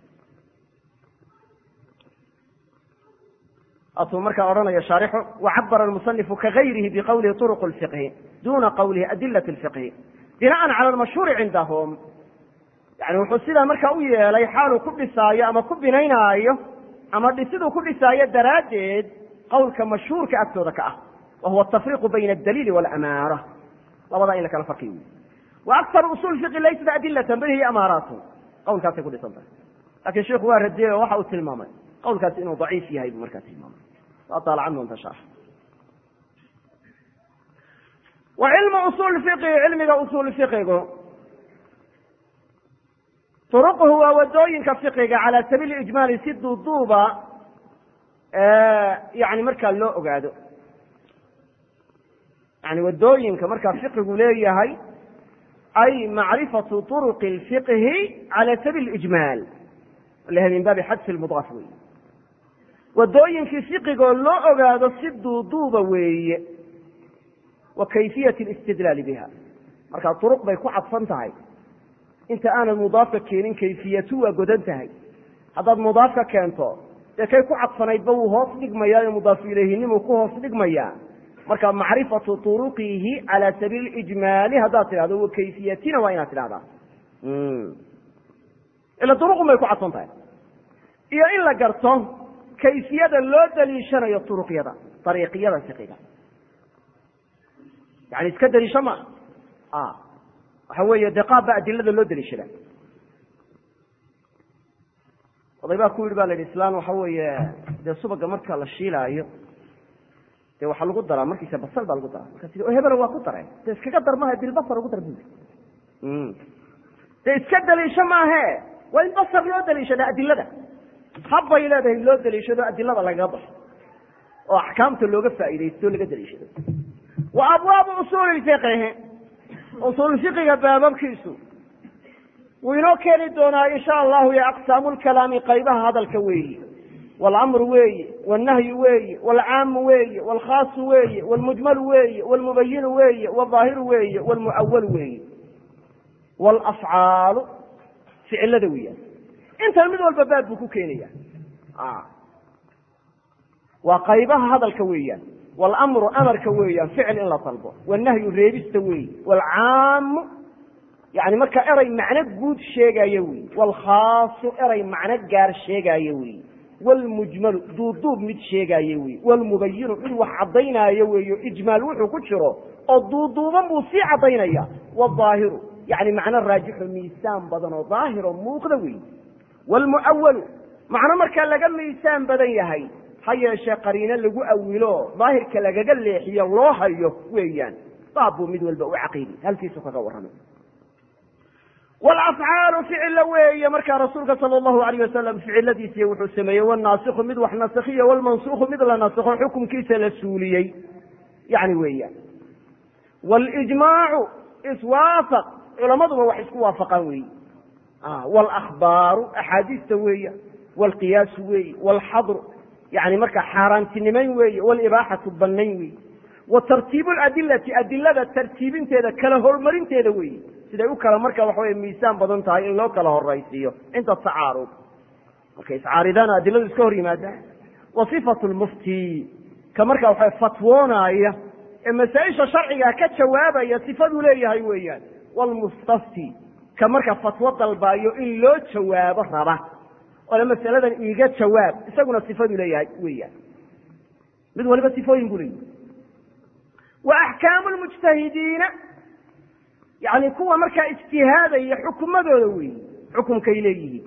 atuu markaa odhanayo shaarixu wacabara almusanifu kagayrihi biqowlihi turuq lfiqhi duna qowlihi adilat lfiqhi binaan cala almashhuuri cindahum yani wuxuu sidaa markaa u yeelay xaaluu ku dhisaayo ama ku binaynaayo ama dhisiduu ku dhisaayo daraaddeed qowlka mashhuurka agtooda ka ah wa huwa atafriqu bayna adaliili walamaara labadaa in la kala farqiy wa aktaru usul fiqi laysat adilatan bal hiya amaaraatu qowlkaasay ku dhisan tahay lakin sheiku waa radiyey oo waxa uu tilmaamay qowlkaasi inuu daciif yahay buu markaa tilmaamay waa daalacan doonta sharx wa cilmu usul fiqhi cilmiga usul fiqigu turuquhu waa wadooyinka fiqiga cala sabiili ijmaali si duuduuba yani markaa loo ogaado yani wadooyinka markaa fiqigu leeyahay ay macrifatu turuqi lfiqhi cala sabiili ijmaal laha min baabi xadfi lmudaaf wey wadooyinkii fiqigoo loo ogaado si duuduuba weeye wa kayfiyat listidlaali biha marka duruq bay ku cadfan tahay inta aanad mudaafka keenin kayfiyatu waa godan tahay haddaad mudaafka keento dee kay ku cadfanaydba wuu hoos dhigmayaa oo mudaafu ilayhinimuu ku hoos dhigmayaa marka macrifatu turuqihi cala sabiili ijmaali haddaad tidhahdo wa kayfiyatina waa inaad tidhahdaa ila duruqun bay ku cadfan tahay iyo in la garto kayfiyada loo daliishanayo turuqyada ariiqiyada fiqiga yani iska daliisho ma waxa weeye dee qaab baa adilada loo daliishada oday baa ku yidhi ba la yidhi islaan waxa weeye dee subaga marka la shiilaayo dee waxaa lagu daraa markiisa basal baa lagu daraa markaas o hebela waa ku dareen dee iskaga dar maha bilbasar ugu dar bu dee iska daliisho maahe waa in basar loo daliishada adilada habbay leedahay loo daliishado adilada lagaga baxo oo axkaamta looga faa'iidaysto laga daliishado wa abwaabu usuuli fiqhi usuul fiqiga baababkiisu wuu inoo keeni doonaa insha allahu ya aqsaamu lkalaami qaybaha hadalka weeyi walamru weeye wاlnahyu weeye wاlcaamu weeye wاlkhaasu weeye wاlmujmalu weeye wاlmubayinu weeye wاظaahiru weeye wاlmucawalu weeye wاlafcaalu ficilada weeyaan intan mid walba baab buu ku keenaya waa qaybaha hadalka weeyaan wاlamru amarka weeyaan ficil in la dalbo wاnahyu reebista weeye wاlcaamu yani marka eray macno guud sheegaayo wey wاlkhaasu eray macno gaar sheegaayo wey wlmujmalu duuduub mid sheegaayo wey wlmubayinu mid wax caddaynaayo weeyo ijmaal wuxuu ku jiro oo duuduuban buu sii caddaynaya wظaahiru yani macno raajixo miisaan badan oo daahiro muuqda wey wlmucawalu macno markaa laga miisaan badan yahay ha yeeshee qariino lagu awilo daahirka lagaga leexiyo loo hayo weeyaan baab buu mid walba u caqiidi halkiisu kaga warramay wlafcaalu ficilla weeye markaa rasuulka sala allahu alayh wasalam ficiladiisiiy wuxuu sameeyey wnaasiku mid wax nasikhiyo wlmansuku mid la nasikho xukumkiisa la suuliyey yani weeyaan wاlijmaacu iswaafaq culamaduba wax isku waafaqaan weeye wاlahbaaru axaadiista weeya wاlqiyaasu weeye wاlxadru yani markaa xaaraantinimayn weeye wاlibaaxatu banayn weeye wa tartiibu ladilati adilada tartiibinteeda kala horumarinteeda weeye siday u kala marka waxa wey miisaan badan tahay in loo kala horaysiiyo cinda tacaarud markay iscaaridaan adiladu iska hor yimaadaan wa sifatu lmufti ka marka waxa fatwoonaya ee masaa-isha sharciga ka jawaabaya sifaduu leeyahay weeyaan wlmustafti ka marka fatwo dalbaayo in loo jawaabo raba ole masaladan iiga jawaab isaguna sifaduu leeyahay weeyaan mid waliba sifooyin buu leeyahay wa axkaamu lmujtahidiina yani kuwa markaa ijtihaadaya xukumadooda wey xukumkay leeyihiin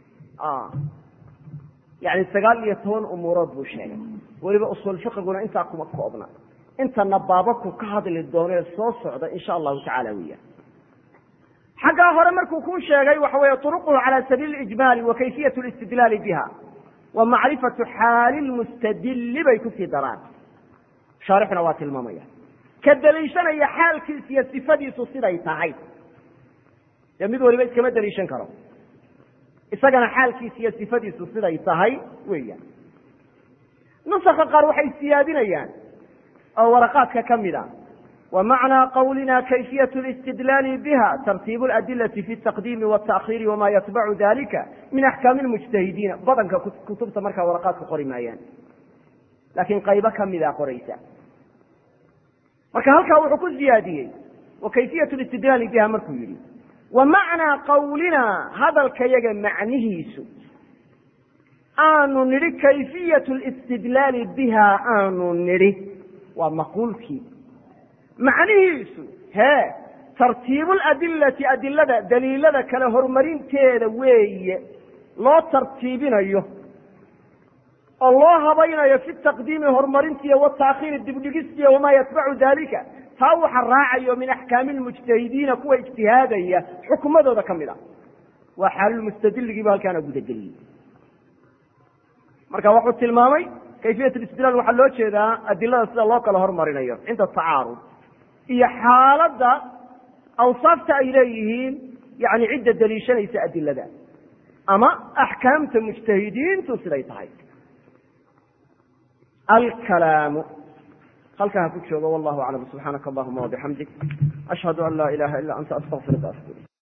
yani sagaal iyo toban umuurood buu sheegay weliba usuul fiqiguna intaa kuma koobna intana baababku ka hadli doono ee soo socda insha allahu tacala weeyaan xaggaa hore markuu kuu sheegay waxa weeye turuquhu cala sabiili ijmaali wa kayfiyat listidlaali biha wa macrifatu xaali lmustadili bay kusii daraan shaarixuna waa tilmaamaya ka daliishanaya xaalkiis iyo sifadiisu siday tahay dee mid waliba iskama daliishan karo isagana xaalkiis iyo sifadiisu siday tahay weeyaan nusaka qaar waxay siyaadinayaan oo waraqaadka ka mid a wa macnaa qawlina kayfiyat listidlaali biha tartiibu ladilati fi taqdiimi wataakhiiri wama yatbacu dalika min axkaami lmujtahidiina badanka kutubta markaa waraqaadka qori maayaan laakiin qaybo kamida qoraysa marka halkaa wuxuu ku ziyaadiyey wa kayfiyat listidlaali biha markuu yidhi wa macnaa qawlina hadalkayaga macnihiisu aanu nidhi kayfiyat listidlaali biha aanu nidhi waa maquulkii macnihiisu hee tartiibu ladilati adilada daliilada kale horumarinteeda weeye loo tartiibinayo oo loo habaynayo fi taqdiimi horumarintiiyo wataakhiiri dibdhigistiiyo wamaa yatbacu dalika taa waxa raacayo min axkaami lmujtahidiina kuwa ijtihaadaya xukumadooda ka mid a waa xaalulmustadiligiiba halkaana gudageliyey marka wuxuu tilmaamay kayfiyat istidlaal waxaa loo jeedaa adilada sida loo kala hormarinayo cinda tacaarud iyo xaaladda awsaafta ay leeyihiin yani cidda daliishanaysa adilada ama axkaamta mujtahidiintu siday tahay alkalaamu halkaa ha ku joogo wallahu aclam subxaanaka allahuma wabixamdik ashhadu an laa ilaha ila anta astaqfiruka asturi